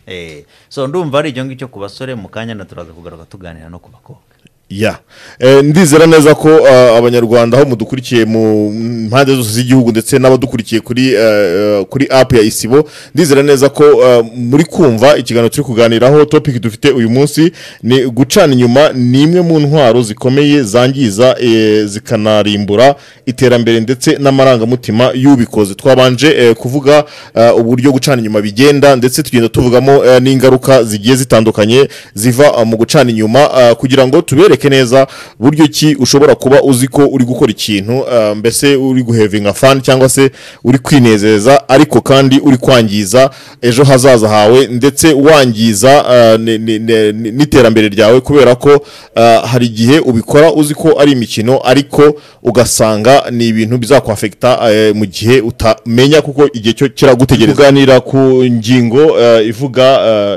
Eh, so ndumva ari icyo ngicyo ku basore mu kanya na turaza kugaruka tuganira no ku bakobwa ya Eh, ndizera neza ko uh, abanyarwanda aho mudukurikiye mu mpande zose z'igihugu ndetse n'abadukurikiye kuri uh, uh, kuri apu ya isibo ndizera neza ko uh, muri kumva ikiganiro turi kuganiraho topiki dufite uyu munsi ni gucana inyuma ni imwe mu ntwaro zikomeye zangiza eh, zikanarimbura iterambere ndetse n'amarangamutima y'ubikoze twabanje eh, kuvuga eh, uburyo gucana inyuma bigenda ndetse tugenda tuvugamo eh, n'ingaruka zigiye zitandukanye ziva eh, mu gucana inyuma eh, kugira ngo tubereke neza buryo ki ushobora kuba uzi ko uri gukora ikintu eh, mbese uri guhevinga fani cyangwa se uri kwinezeza ariko kandi uri kwangiza ejo hazaza hawe ndetse wangiza eh, ni- ni- ni- ni- n'iterambere ryawe kubera ko eh, hari igihe ubikora uzi ko ari imikino ariko ugasanga ni ibintu bizakwafekita eh, mu gihe utamenya kuko igihe cyo kiragutegereza kuganira ku ngingo eh, ivuga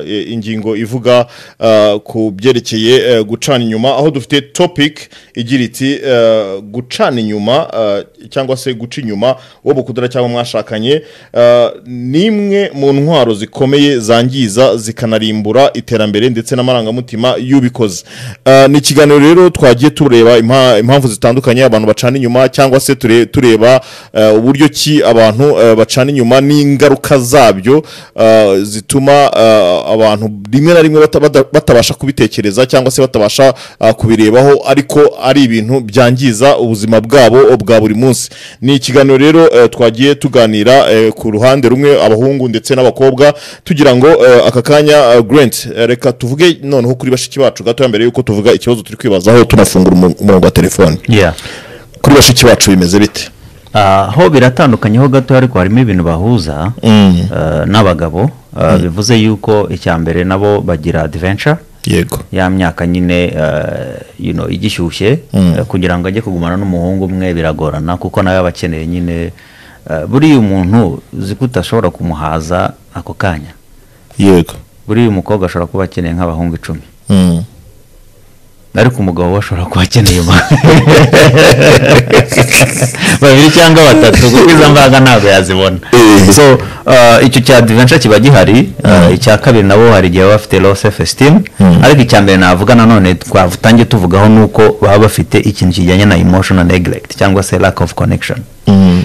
eh, ingingo ivuga eh, ku byerekeye eh, gucana inyuma aho dufite topic igira iti eh, gucana inyuma eh, cyangwa se guca inyuma uwo mukundana cyangwa mwashakanye eh, ni imwe mu ntwaro zikomeye zangiza zikanarimbura iterambere ndetse n'amarangamutima y'ubikoze Eh, ni ikiganiro rero twagiye tureba impa- impamvu zitandukanye abantu bacana inyuma cyangwa se ture- tureba eh, uburyo ki abantu eh, bacana inyuma n'ingaruka zabyo eh, zituma eh, abantu rimwe na rimwe bata- bata- batabasha kubitekereza cyangwa se batabasha ah, kubirebaho ariko ari ibintu byangiza ubuzima bwabo bwa buri munsi ni ikiganiro rero eh, twagiye tuganira eh, ku ruhande rumwe abahungu ndetse n'abakobwa tugira ngo eh, aka kanya eh, Grant eh, reka tuvuge noneho kuri bashiki bacu gato mbere yuko tuvuga ikibazo turi kwibazaho tunafungura umu- umurongo wa telefone yeah. kuri bashiki bacu bimeze bite Ah, ho biratandukanye ho gato ariko harimo ibintu bahuza Mm. ah, n'abagabo ah, bivuze yuko icya mbere nabo bagira adventure yego ya myaka nyine ah, you know, igishyushye ah, kugira ngo ajye kugumana n'umuhungu umwe biragorana kuko nawe aba akeneye nyine ah, buriya umuntu uzi ko utashobora kumuhaza ako kanya yego buriya umukobwa ashobora kuba akeneye nk'abahungu icumi Mm. ariko umugabo we ashobora kuba akeneye ba- babiri cyangwa batatu kuko izo mbaraga ntabwo yazibona so uh, icyo cya adventure kiba gihari uh, icya kabiri nabo hari igihe baba bafite low self esteem ariko icya mbere navuga nanone twatangiye tuvugaho ni uko baba bafite ikintu kijyanye na emotional neglect cyangwa se lack of connection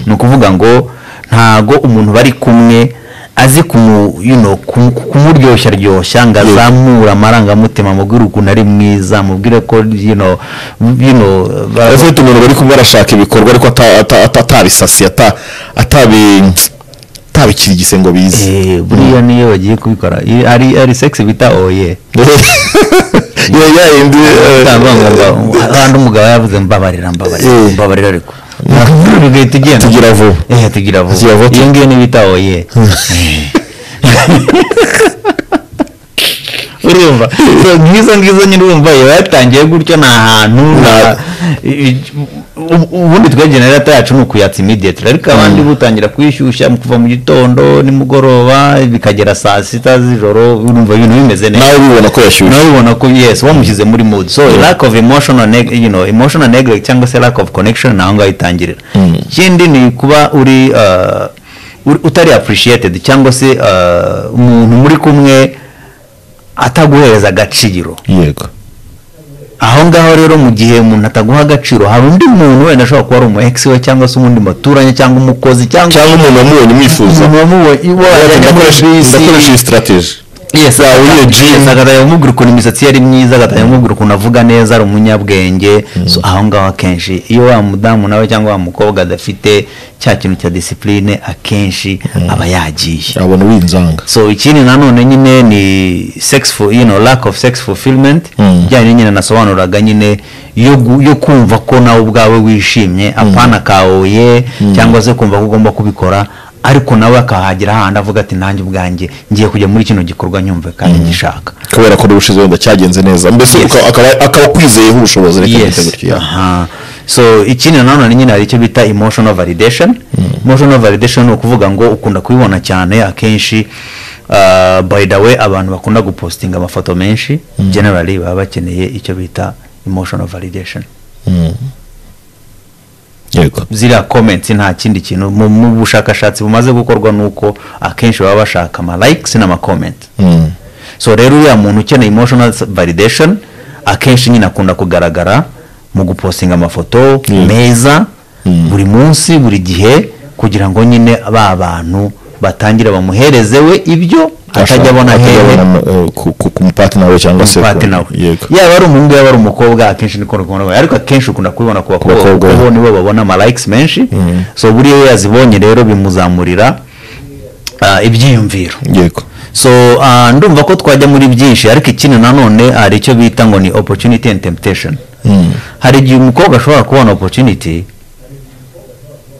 ni ukuvuga ngo ntago umuntu bari kumwe azi kumu, you know, kum- kumuryoshya ryoshya ngo azamure amarangamutima amubwire ukuntu ari mwiza amubwire ko you know, you know, bara- ufite umuntu bari kumwe arashaka ibikorwa ariko ata- ata- ata- atabisasiye ata- atabi- atabikirigise ngo bize Eh, buriya niyo bagiye kubikora I- ari ari sex bita oye Ya- ya yindi, eh, kandi umugabo yavuze mbabarira mbabarira Eh. mbabarira ariko Ugahita ugenda. tugira vuba Eh, tugira Tugira vuba vuba. iyo ngiyo niyo bita oye Eh. urumva So, nk'izo ngizo nyine urumva iba yatangiye gutyo ni ahantu na- i- i- ubu- ubundi twe generata yacu ni ukuyatsa immediately ariko abandi butangira kwishyushya mu kuva mu gitondo nimugoroba bikagera saa sita z'ijoro urumva ibintu bimeze neza nawe ubibona ko yashyushye nawe ubona ko yes wamushyize muri mood so lack of emotional neg you know emotional neglect cyangwa se lack of connection naho ngaho itangirira Mm. ikindi ni kuba uri uh, uri- utari appreciated cyangwa se uh, umuntu muri kumwe ataguhereza agaciro yego aho ngaho rero mu gihe umuntu ataguha agaciro hari undi muntu wenda ashobora kuba ari umu ex we cyangwa se umundi muturanye cyangwa umukozi cyangwa cyangwa umuntu wamubonye umwifuza umuntu wamubonye Ati, wajyanye muri "Ndakoresha- bisi ndakoresha iyi strategy yes Zahuye gym. agatangira kumubwira ukuntu imisatsi ye ari myiza agatangira kumubwira ukuntu avuga neza ari umunyabwenge So, aho ngaho akenshi iyo wa mudamu nawe cyangwa wa mukobwa adafite cya kintu cya disipurine akenshi aba yagiye abona winzanga so ikindi nanone nyine ni sex for, you know, lack of sex fulfillment Mm. ijyanye nyine nasobanuraga nyine yo, gu- yo kumva ko nawe ubwawe wishimye apana kawoye cyangwa se kumva ko ugomba kubikora ariko nawe akahagera hahandi avuga ati nanjye ubwanjye ngiye kujya muri kino gikorwa nyumve kandi ngishaka kubera ko n'ubushize wenda cyagenze neza mbese Yes. uka- akaba- akaba akwizeyeho ubushobozi reka mbyite yes gutyo ya. aha so ikindi nanone nyine hari icyo bita emotional validation emotional validation ni ukuvuga ngo ukunda kubibona cyane akenshi uh, by the way abantu bakunda gupostinga amafoto menshi generally baba bakeneye icyo bita emotional validation Mm. yego ziriya comments nta kindi kintu mu, mu bushakashatsi bumaze gukorwa nuko akenshi baba bashaka ama likes n'ama comment Mm. so rero uriya muntu ukeneye emotional validation akenshi nyine akunda kugaragara mu gupostinga amafoto Mm. meza Mm. buri munsi buri gihe kugira ngo nyine ba bantu batangire bamuhereze we ibyo atajya abona Atajya hehe abona, eh, ku- ku- ku mupatina we cyangwa se umupati ku- nawe yego yaba ari umuhungu yaba ari umukobwa akenshi niko ukunda kubona ariko akenshi ukunda kubibona ku bakobwa bakobwa. kuko nibo babona ama likes menshi so buriya iyo yazibonye rero bimuzamurira ah, ibyiyumviro yego so ah, ndumva ko twajya muri byinshi ariko ikindi nanone hari icyo bita ngo ni opportunity and temptation Mm. hari igihe umukobwa ashobora kubona opportunity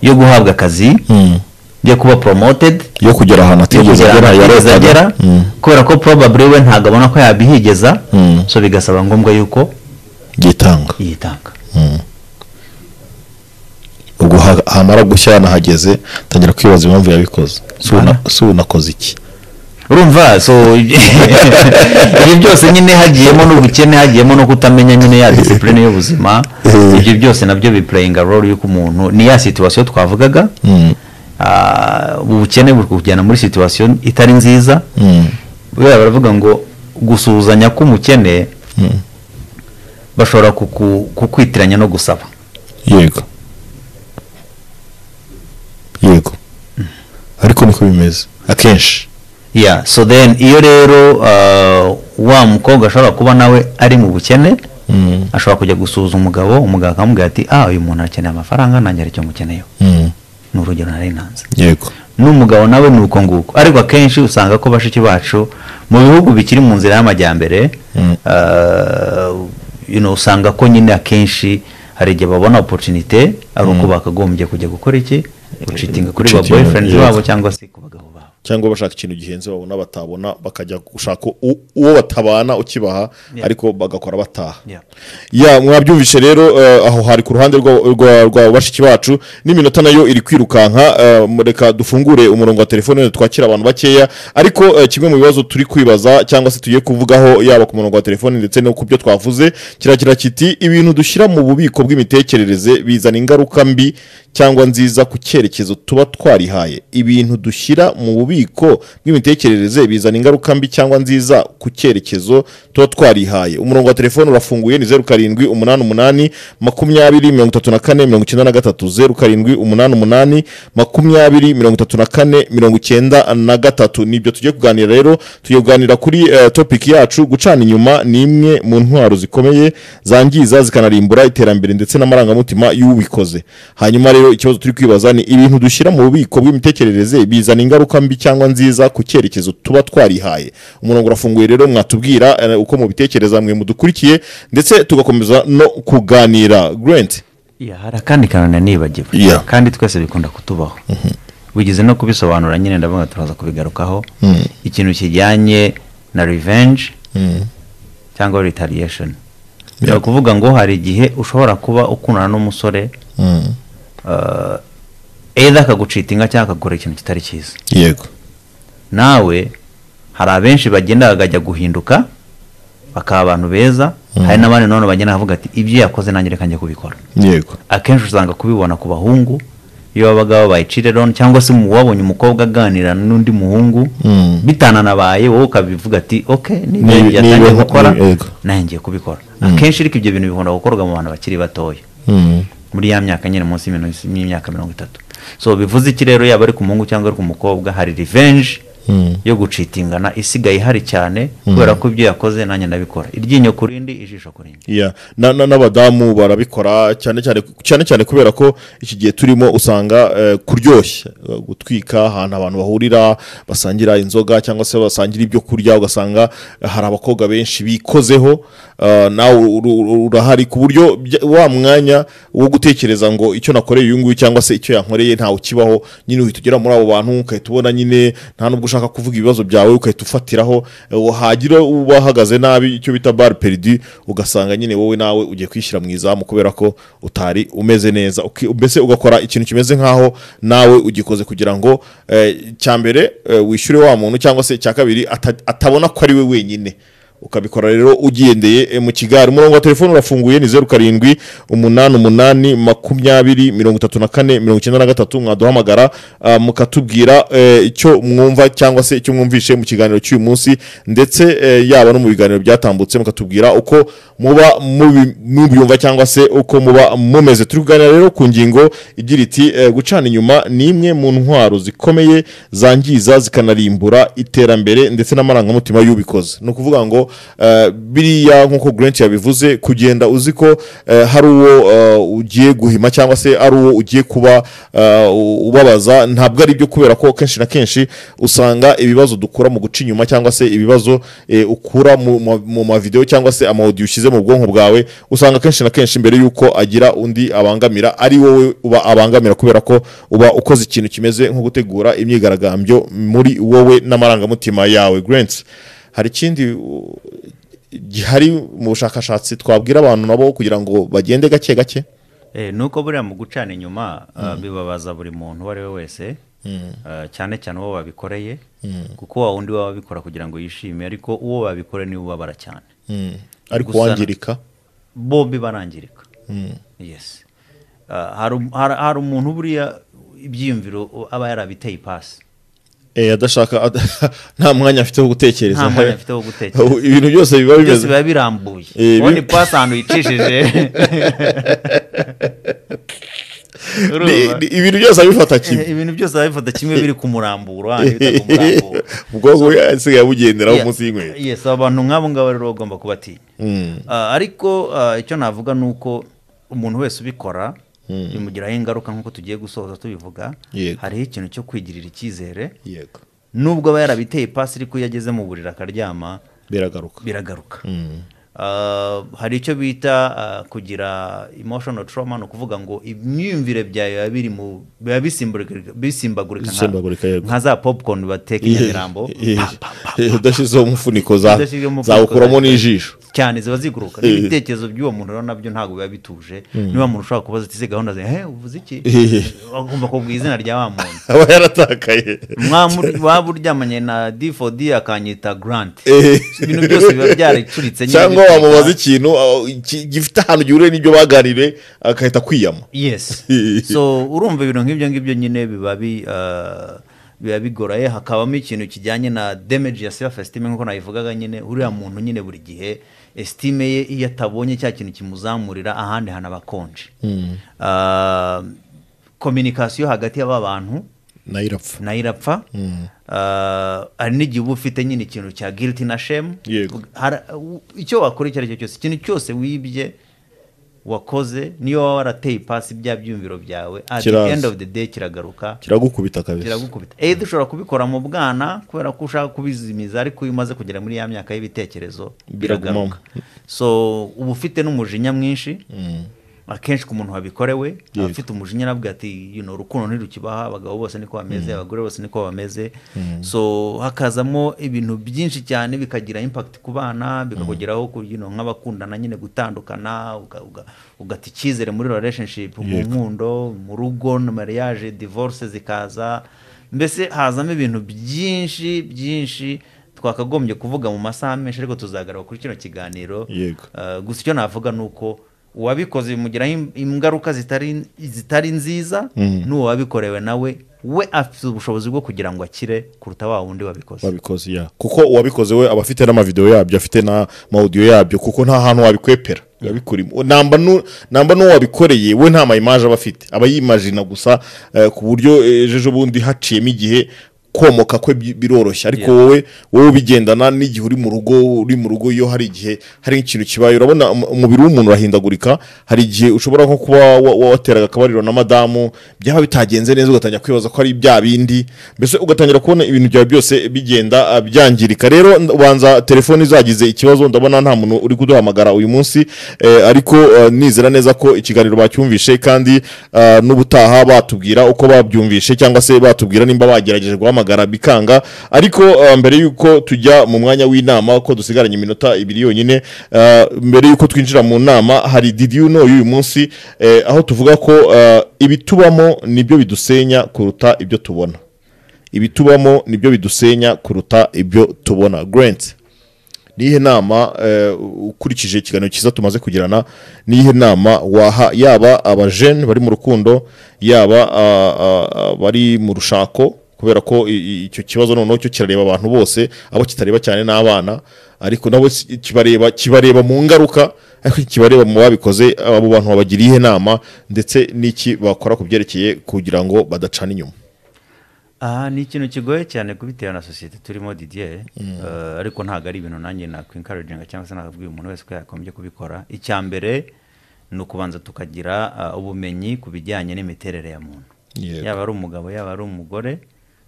yo guhabwa akazi Mm. yo kuba promoted yo kugera ahantu yo atigeze agera kugera ahantu atigeze yarotaga. agera Mm. kubera ko probably we ntabwo abona ko yabihigeza Mm. so bigasaba ngombwa yuko yitanga yitanga ubwo ha- hamara gushya yanahageze ntangira kwibaza impamvu yabikoze Si una- Mana. si unakoze iki urumva so ibyo byose nyine hagiyemo n'ubukene hagiyemo no kutamenya nyine ya disipurine y'ubuzima ibyo byose nabyo bipurayinga role y'uko umuntu ni ya situwasiyo twavugaga Mm. Ah, ubukene buri kujyana muri situwasiyo itari nziza Mm. buriya baravuga ngo gusuhuzanya k'umukene Mm. bashobora kuku- kukwitiranya no gusaba yego yego ariko niko bimeze akenshi yeah so then iyo rero ah, wa mukobwa ashobora kuba nawe ari mu bukene Mm. ashobora kujya gusuhuza umugabo umugabo akamubwira ati ah uyu muntu arakeneye amafaranga nanjye aricyo mukeneyeho Mm. ni urugero nari nanze yego n'umugabo nawe ni uko nguko ariko akenshi usanga ko bashiki bacu mu bihugu bikiri mu nzira y'amajyambere Mm. ah, you know, usanga ko nyine akenshi hari igihe babona opportunité ari uko bakagombye kujya gukora iki gucitinga kuri ba Gucitinga, boyfriends yego. babo cyangwa se ku bagabo babo cyangwa bashaka ikintu gihenze babona batabona bakajya gushaka u- uwo batabana ukibaha ariko bagakora bataha Yeah. ya mwabyumvishe rero eh, aho hari ku ruhande rwa- rwa rwa bashiki bacu n'iminota nayo iri kwirukanka eh, reka dufungure umurongo wa telefone twakira abantu bakeya ariko eh, kimwe mu bibazo turi kwibaza cyangwa se tugiye kuvugaho yaba ku murongo wa telefone ndetse no ku byo twavuze kiragira kiti ibintu dushyira mu bubiko bw'imitekerereze bizana ingaruka mbi cyangwa nziza ku cyerekezo tuba twarihaye ibintu dushyira mu bubiko bw'imitekerereze bizana ingaruka mbi cyangwa nziza ku cyerekezo tuba twarihaye umurongo wa telefone urafunguye ni zeru karindwi umunani umunani makumyabiri mirongo itatu na kane mirongo icyenda na gatatu zeru karindwi umunani umunani makumyabiri mirongo itatu na kane mirongo icyenda na gatatu nibyo tugiye kuganira rero tugiye kuganira kuri eh, topic yacu gucana inyuma ni imwe mu ntwaro zikomeye zangiza zikanarimbura iterambere ndetse n'amarangamutima y'ubikoze hanyuma rero ikibazo turi kwibaza ni ibintu dushyira mu bubiko bw'imitekerereze bizana ingaruka mbi cyangwa nziza ku cyerekezo tuba twarihaye umurongo urafunguye rero mwatubwira eh, uko mubitekereza mwe mudukurikiye ndetse tugakomeza no kuganira grant Yeah, hari akandi kantu nanibagiwe Yeah. kandi twese bikunda kutubaho wigeze no kubisobanura nyine ndavuga turaza kubigarukaho ikintu kijyanye na revenge cyangwa retaliation ni ukuvuga ngo hari igihe ushobora kuba ukundana n'umusore either akagucita inka cyangwa akagura ikintu kitari cyiza yego nawe hari abenshi bagenda bakajya guhinduka bakaba abantu beza hari n'abandi nanone bagenda bavuga ati ibyo yakoze nanjye reka njye kubikora yego akenshi usanga kubibona ku bahungu iyo babaga babaye cirironi cyangwa se mu- wabonye umukobwa aganira n'undi muhungu Mm. bitananabaye wowe ukabivuga ati ok niba Ni- yatangiye niba- gukora ni- yego. nanjye ngiye kubikora akenshi ariko ibyo bintu bikunda gukorwa mu bantu bakiri batoya Mm. muri ya myaka nyine munsi y'imino- y'imyaka mirongo itatu so bivuze iki rero yaba ari ku muhungu cyangwa ari ku mukobwa hari revenge Mm. yo gucitingana isigaye ihari cyane kubera ko ibyo yakoze nanjye ndabikora iryinyo ku rindi ijisho ku rindi Yeah. Na- na- n'abadamu barabikora cyane cyane cyane cyane kubera ko iki gihe turimo usanga eh, kuryoshya eh, gutwika ahantu abantu bahurira basangira inzoga cyangwa se basangira ibyo kurya ugasanga hari abakobwa benshi bikozeho eh, nawe uru- uru- urahari ku buryo bya- wa mwanya wo gutekereza ngo icyo nakoreye uyu nguyu cyangwa se icyo yankoreye ntawe ukibaho nyine uhita ugera muri abo bantu ukahita ubona nyine nta nubwo ushaka kuvuga ibibazo byawe ukahita ufatiraho eh, hagira ubahagaze nabi icyo bita bari peridi ugasanga nyine wowe nawe ugiye kwishyira mu izamu kubera ko utari umeze neza Uki- mbese ugakora ikintu kimeze nk'aho nawe ugikoze kugira ngo eh, icya mbere eh, wishyure wa muntu cyangwa se icya kabiri ata- atabona ko ari we wenyine ukabikora rero ugendeye eh, mu kigari umurongo wa telefone urafunguye ni zeru karindwi umunani umunani makumyabiri mirongo itatu na kane mirongo icyenda na gatatu mwaduhamagara ah, mukatubwira eh, icyo mwumva cyangwa se icyo mwumvishe mu kiganiro cy'uyu munsi ndetse eh, yaba no mu biganiro byatambutse mukatubwira uko muba mubi- mubyumva cyangwa se uko muba mumeze turi kuganira rero ku ngingo igira iti eh, gucana inyuma ni imwe mu ntwaro zikomeye zangiza zikanarimbura iterambere ndetse n'amarangamutima y'ubikoze ni ukuvuga ngo eh, biriya nk'uko Grant yabivuze kugenda uzi ko eh, hari uwo eh, ugiye guhima cyangwa se ari uwo ugiye kuba eh, u- ubabaza ntabwo ari byo kubera ko kenshi na kenshi usanga ibibazo dukura mu guca inyuma cyangwa se ibibazo eh, ukura mu ma- mu mavidewo cyangwa se amawodiyo ushyize mu bwonko bwawe usanga kenshi na kenshi mbere y'uko agira undi abangamira ari wowe uba abangamira kubera ko uba ukoze ikintu kimeze nko gutegura imyigaragambyo muri wowe n'amarangamutima yawe Grant hari ikindi u- gihari mu bushakashatsi twabwira abantu nabo kugira ngo bagende gake gake Eh, nuko buriya mu gucana inyuma ah, bibabaza buri muntu uwo ari we wese ah, cyane cyane uwo babikoreye kuko wa wundi baba babikora kugira ngo yishime ariko uwo babikoreye niwe ubabara cyane ariko Gusa- wangirika bombi barangirika yes Ah, hari um- hari hari umuntu buriya ibyiyumviro u- aba yarabiteye ipasi eh, adashaka ad- nta mwanya afite wo gutekereza Nta mwanya afite wo gutekereza. Ubu ibintu byose biba byose bimeze biba birambuye Eh, bi- uwo ni pasi ahantu yicishije Ni- Urumva? ni- ibintu byose abifata kimwe Eh, ibintu byose babifata kimwe biri ku muramburo hahandi bita ku muramburo ubwonko bwe asigaye abugenderaho Yeah. munsi y'inkweto yes abantu nk'abo ngabo rero bagomba kubatinya Ah, ariko ah, icyo navuga ni uko umuntu wese ubikora bimugiraho ingaruka nk'uko tugiye gusoza tubivuga Yego. hariho ikintu cyo kwigirira icyizere yego nubwo aba yarabiteye ipasi ariko iyo ageze mu buriri akaryama biragaruka biragaruka Ah, hari icyo bita ah, kugira emotional trauma ni ukuvuga ngo imyumvire byawe biba biri mu biba bisimbagurika- bisimbagurika nka- Bisimbagurika, yego. nka za popcorn bateka i Nyamirambo Eh, Pa, pa, pa, eh, udashyizeho umufuniko za- Udashyizeho umufuniko zawukuramo za- n'ijisho cyane ziba ziguruka n'ibitekerezo by'uwo muntu rero nabyo ntabwo biba bituje niba umuntu ushobora kubaza ati ese gahunda ze he uvuze iki Eh. agomba kubwira izina rya wa muntu aba yaratakaye Mwamu- waba uryamanye na d4d akanyita grant Eh. ibintu byose biba byaricuritse nyine cyangwa bikagera- wamubaza ikintu ah, ki- gifite ahantu gihuriye n'ibyo baganiriye agahita kwiyama yes so urumva ibintu nk'ibyo ngibyo nyine biba bi ah, biba bigoraye hakabamo ikintu kijyanye na damage ya self esteem nk'uko nabivugaga nyine uriya muntu nyine buri gihe esitime ye iyo atabonye cya kintu kimuzamurira ahandi hantu aba akonje kominikasiyo hagati y'aba bantu nayo irapfa nayo irapfa Ah, hari n'igihe uba ufite nyine ikintu cya giriti na shemu Yego. icyo wakora icyo ari cyo cyose ikintu cyose wibye wakoze niyo waba warateye ipasi bya byumviro byawe at the Kiraza. end of the day kiragaruka kiragukubita kabisa kiragukubita either ushobora kubikora mu bwana kubera ko ushaka kubizimiza ariko iyo umaze kugera muri ya myaka y'ibitekerezo Biragumamo. biragaruka so uba ufite n'umujinya mwinshi akenshi ku muntu wabikorewe Yego. afite umujinya aravuga ati you know, urukundo ntirukibaha abagabo bose niko bameze abagore bose niko bameze so hakazamo ibintu byinshi cyane bikagira impact ku bana bikakugeraho ku- you know, nk'abakundana nyine gutandukana uga- uga- ugata icyizere muri relationship mu Yego. nkundo mu rugo na mariage divorce zikaza mbese hazamo ibintu byinshi byinshi twakagombye kuvuga mu masaha menshi ariko tuzagaruka kuri kino kiganiro Yego. Uh, gusa icyo navuga ni uko uwabikoze bimugiraho im- ingaruka zitari zitari nziza Mhm. n'uwabikorewe nawe we afite ubushobozi bwo kugira ngo akire kuruta wa wundi wabikoze wabikoze ya kuko uwabikoze we aba afite n'amavidewo yabyo afite n'amawudiyo yabyo kuko nta hantu wabikwepera biba bikurimo namba nu- namba n'uwo wabikoreye we nta mayimaje aba afite aba yimajina gusa eh, ku buryo eh, ejo bundi haciyemo igihe komoka kwe bi- biroroshye ariko Yeah. wowe wowe ubigendana n'igihe uri mu rugo uri mu rugo iyo hari igihe hari ikintu kibaye urabona um- umubiri w'umuntu urahindagurika hari igihe ushobora nko kuba wa- wa- wateraga akabariro na madamu byaba bitagenze neza ugatangira kwibaza ko ari bya bindi mbese ugatangira kubona ibintu byawe byose bigenda ah, byangirika rero nd- ubanza telefoni zagize ikibazo ndabona nta muntu uri kuduhamagara uyu munsi eh, ariko eh, nizera neza ko ikiganiro bacyumvishe kandi ah, n'ubutaha batubwira uko babyumvishe cyangwa se batubwira nimba bagerageje guhamagara bikanga ariko ah, mbere y'uko tujya mu mwanya w'inama ko dusigaranye iminota ibiri yonyine ah, mbere y'uko twinjira mu nama hari did you know y'uyu munsi eh, aho tuvuga ko ah, ibitubamo nibyo bidusenya kuruta ibyo tubona ibitubamo nibyo bidusenya kuruta ibyo tubona grant nihe nama eh, ukurikije ikiganiro cyiza tumaze kugirana nihe nama waha yaba abajene bari mu rukundo yaba ah, ah, bari mu rushako kubera ko i- i- icyo kibazo noneho cyo kirareba abantu bose abo kitareba cyane n'abana ariko nabo si- kibareba kibareba mu ngaruka ariko kibareba mu babikoze abo bantu babagiriye iyihe nama ndetse n'iki bakora ku byerekeye kugira ngo badacana inyuma aha ni ikintu kigoye cyane kubitewe na sosiyete turimo didier eh, ariko ntabwo ari ibintu nanjye nakwinkarajinga cyangwa se nakabwira umuntu wese ko yakomeje kubikora icya mbere ni ukubanza tukagira ah, ubumenyi ku bijyanye n'imiterere ya muntu Yego. yaba ari umugabo yaba ari umugore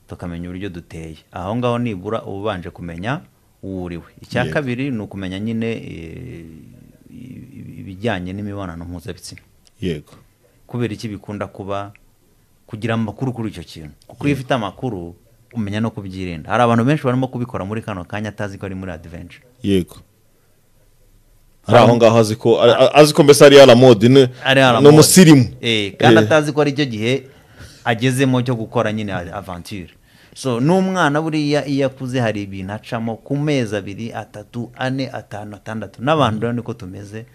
tukamenya uburyo duteye aho ngaho nibura uba ubanje kumenya uwo uriwe icya Yego. kabiri ni ukumenya nyine eh, i- i- ibijyanye n'imibonano mpuzabitsina yego kubera iki bikunda kuba kugira amakuru kuri icyo kintu kuko iyo ufite amakuru umenya no kubyirinda hari abantu benshi barimo kubikora muri kano kanya atazi ko ari muri adventure yego hari aho ngaho azi ko a- a- azi ko mbese ari aramodi ni ari hano ni mu- umusirimu Eh, kandi Eh, atazi ko ari cyo gihe agezemo cyo gukora nyine avanture so n'umwana buriya iyo akuze hari ibintu acamo ku mezi abiri atatu ane atanu atandatu n'abantu rero niko tumeze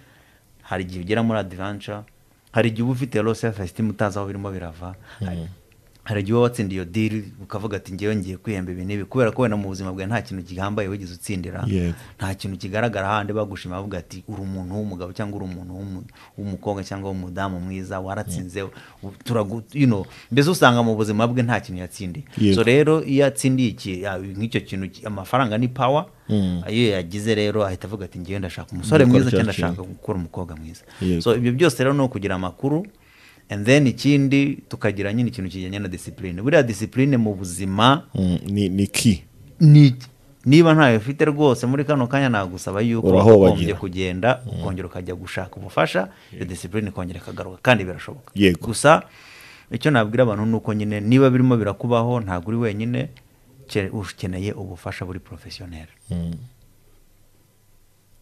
hari igihe ugera muri adventure hari igihe uba ufite low self esteem utazi aho birimo birava hari- hari igihe uba watsindiye iyo deal ukavuga ati ngewe ngiye kwihemba ibi n'ibi kubera ko wenda mu buzima bwawe nta kintu gihambaye wigeze utsindira Yego. nta kintu kigaragara handi bagushima bavuga ati uri umuntu w'umugabo cyangwa uri umuntu w'umu- w'umukobwa cyangwa w'umudamu mwiza waratsinze u- turagu you know mbese usanga mu buzima bwe nta kintu yatsindiye Yego. so rero iyo atsindiye iki- ya- nk'icyo kintu ki- amafaranga ni power iyo yagize rero ahita avuga ati ngewe ndashaka umusore Gukora mwiza cya cyangwa ndashaka kintu. gukora umukobwa mwiza Yego. so ibyo byose rero ni ukugira amakuru and then ikindi tukagira nyine ikintu kijyanye na discipline buriya discipline mu buzima mm, ni ni ki ni iki? niba ntayo ufite rwose muri kano kanya nagusaba yuko Urahobagira. ugombye kugenda ukongera ukajya gushaka ubufasha iyo disipurine ikongera ikagaruka kandi birashoboka Yego. gusa icyo nabwira abantu ni uko nyine niba birimo birakubaho ntabwo uri wenyine ke- ukeneye ubufasha buri porofesiyoneri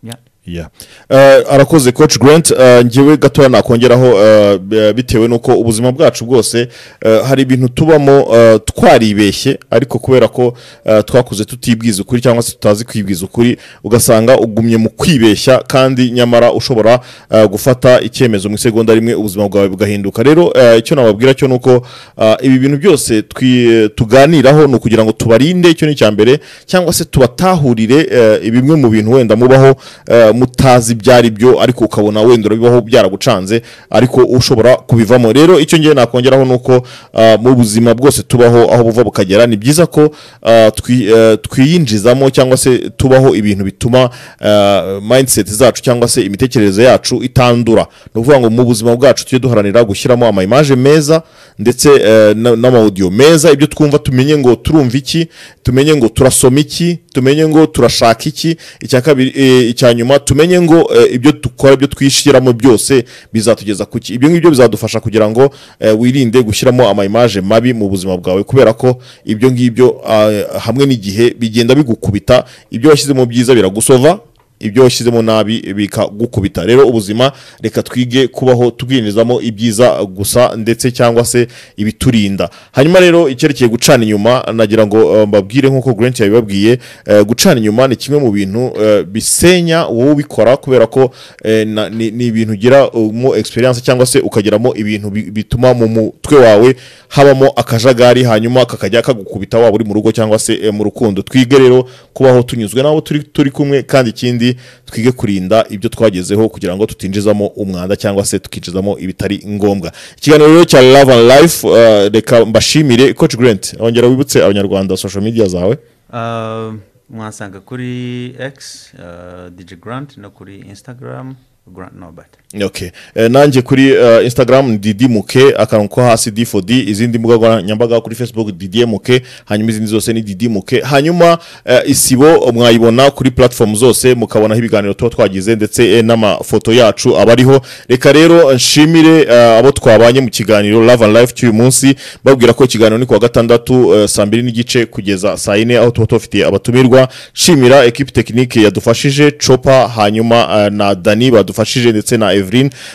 Ya. Yeah. Eh, arakoze coach grant eh, njyewe gatoya nakongeraho eh, b- bitewe n'uko ubuzima bwacu bwose eh, hari ibintu tubamo eh, twaribeshye ariko kubera ko eh, twakuze tutibwiza ukuri cyangwa se tutazi kwibwiza ukuri ugasanga ugumye mu kwibeshya kandi nyamara ushobora eh, gufata icyemezo mu isegonda rimwe ubuzima bwawe bugahinduka rero eh, icyo nababwira cyo ni uko eh, ibi bintu byose twi- tuganiraho ni ukugira ngo tubarinde icyo ni icya mbere cyangwa se tubatahurire eh, bimwe mu bintu wenda mubaho eh, mutazi ibyo ari byo ariko ukabona wenda urabibaho byaragucanze ariko ushobora kubivamo rero icyo ngiye nakongeraho ni uko eh, mu buzima bwose tubaho aho buva bukagera ni byiza ko eh, twi- eh, twiyinjizamo cyangwa se tubaho ibintu bituma eh, mindset zacu cyangwa se imitekerereze yacu itandura ni ukuvuga ngo mu buzima bwacu tujye duharanira gushyiramo amayimaje meza ndetse eh, na- n'amawudiyo meza ibyo twumva tumenye ngo turumva iki tumenye ngo turasoma iki tumenye ngo turashaka iki icya kabiri eh, icya nyuma tumenye ngo eh, ibyo dukora ibyo twishyiramo byose bizatugeza ku ki ibyo ngibyo bizadufasha kugira ngo eh, wirinde gushyiramo ama image mabi mu buzima bwawe kubera ko ibyo ngibyo ah, hamwe n'igihe bigenda bigukubita ibyo washyizemo byiza biragusova ibyo washyizemo nabi bikagukubita rero ubuzima reka twige kubaho tubwirinizamo ibyiza gusa ndetse cyangwa se ibiturinda hanyuma rero icyerekeye gucana inyuma nagira ngo eh, mbabwire nk'uko Grant yabibabwiye eh, gucana inyuma ni kimwe mu bintu eh, bisenya wowe ubikora kubera ko eh, na- ni ni ibintu ugira mu experience cyangwa se ukagiramo ibintu bi- bituma mu mutwe wawe habamo akajagari hanyuma kakajya kagukubita waba uri mu rugo cyangwa se eh, mu rukundo twige rero kubaho tunyuzwe n'abo turi turi kumwe kandi ikindi twige kurinda ibyo twagezeho kugira ngo tutinjizamo umwanda cyangwa se tukinjizamo ibitari ngombwa ikiganiro rero cya love and life eh, reka mbashimire coach grant ongera wibutse abanyarwanda social media zawe Uh, mwasanga kuri x uh, dj grant no kuri instagram grant nobert Okay. Eh, nanjye kuri eh, instagram ni didimuke akantu ko hasi d4d izindi mbuga nkoranyambaga kuri facebook didimuke hanyuma izindi zose ni didimuke hanyuma eh, isibo mwayibona kuri platform zose mukabonaho ibiganiro tuba twagize ndetse eh, n'amafoto yacu aba ariho reka rero nshimire eh, abo twabanye mu kiganiro love and life cy'uyu munsi babwira ko ikiganiro ni kuwa gatandatu eh, saa mbiri n'igice kugeza saa yine aho tuba tubafitiye abatumirwa nshimira ekipi tekinike yadufashije copa hanyuma eh, na dani badufashije ndetse na evelyn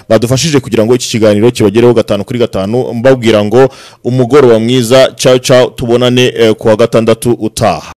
badufashije kugira ngo iki kiganiro kibagereho gatanu kuri gatanu mbabwira ngo umugoroba mwiza cyawe cyawe tubonane eh, kuwa gatandatu utaha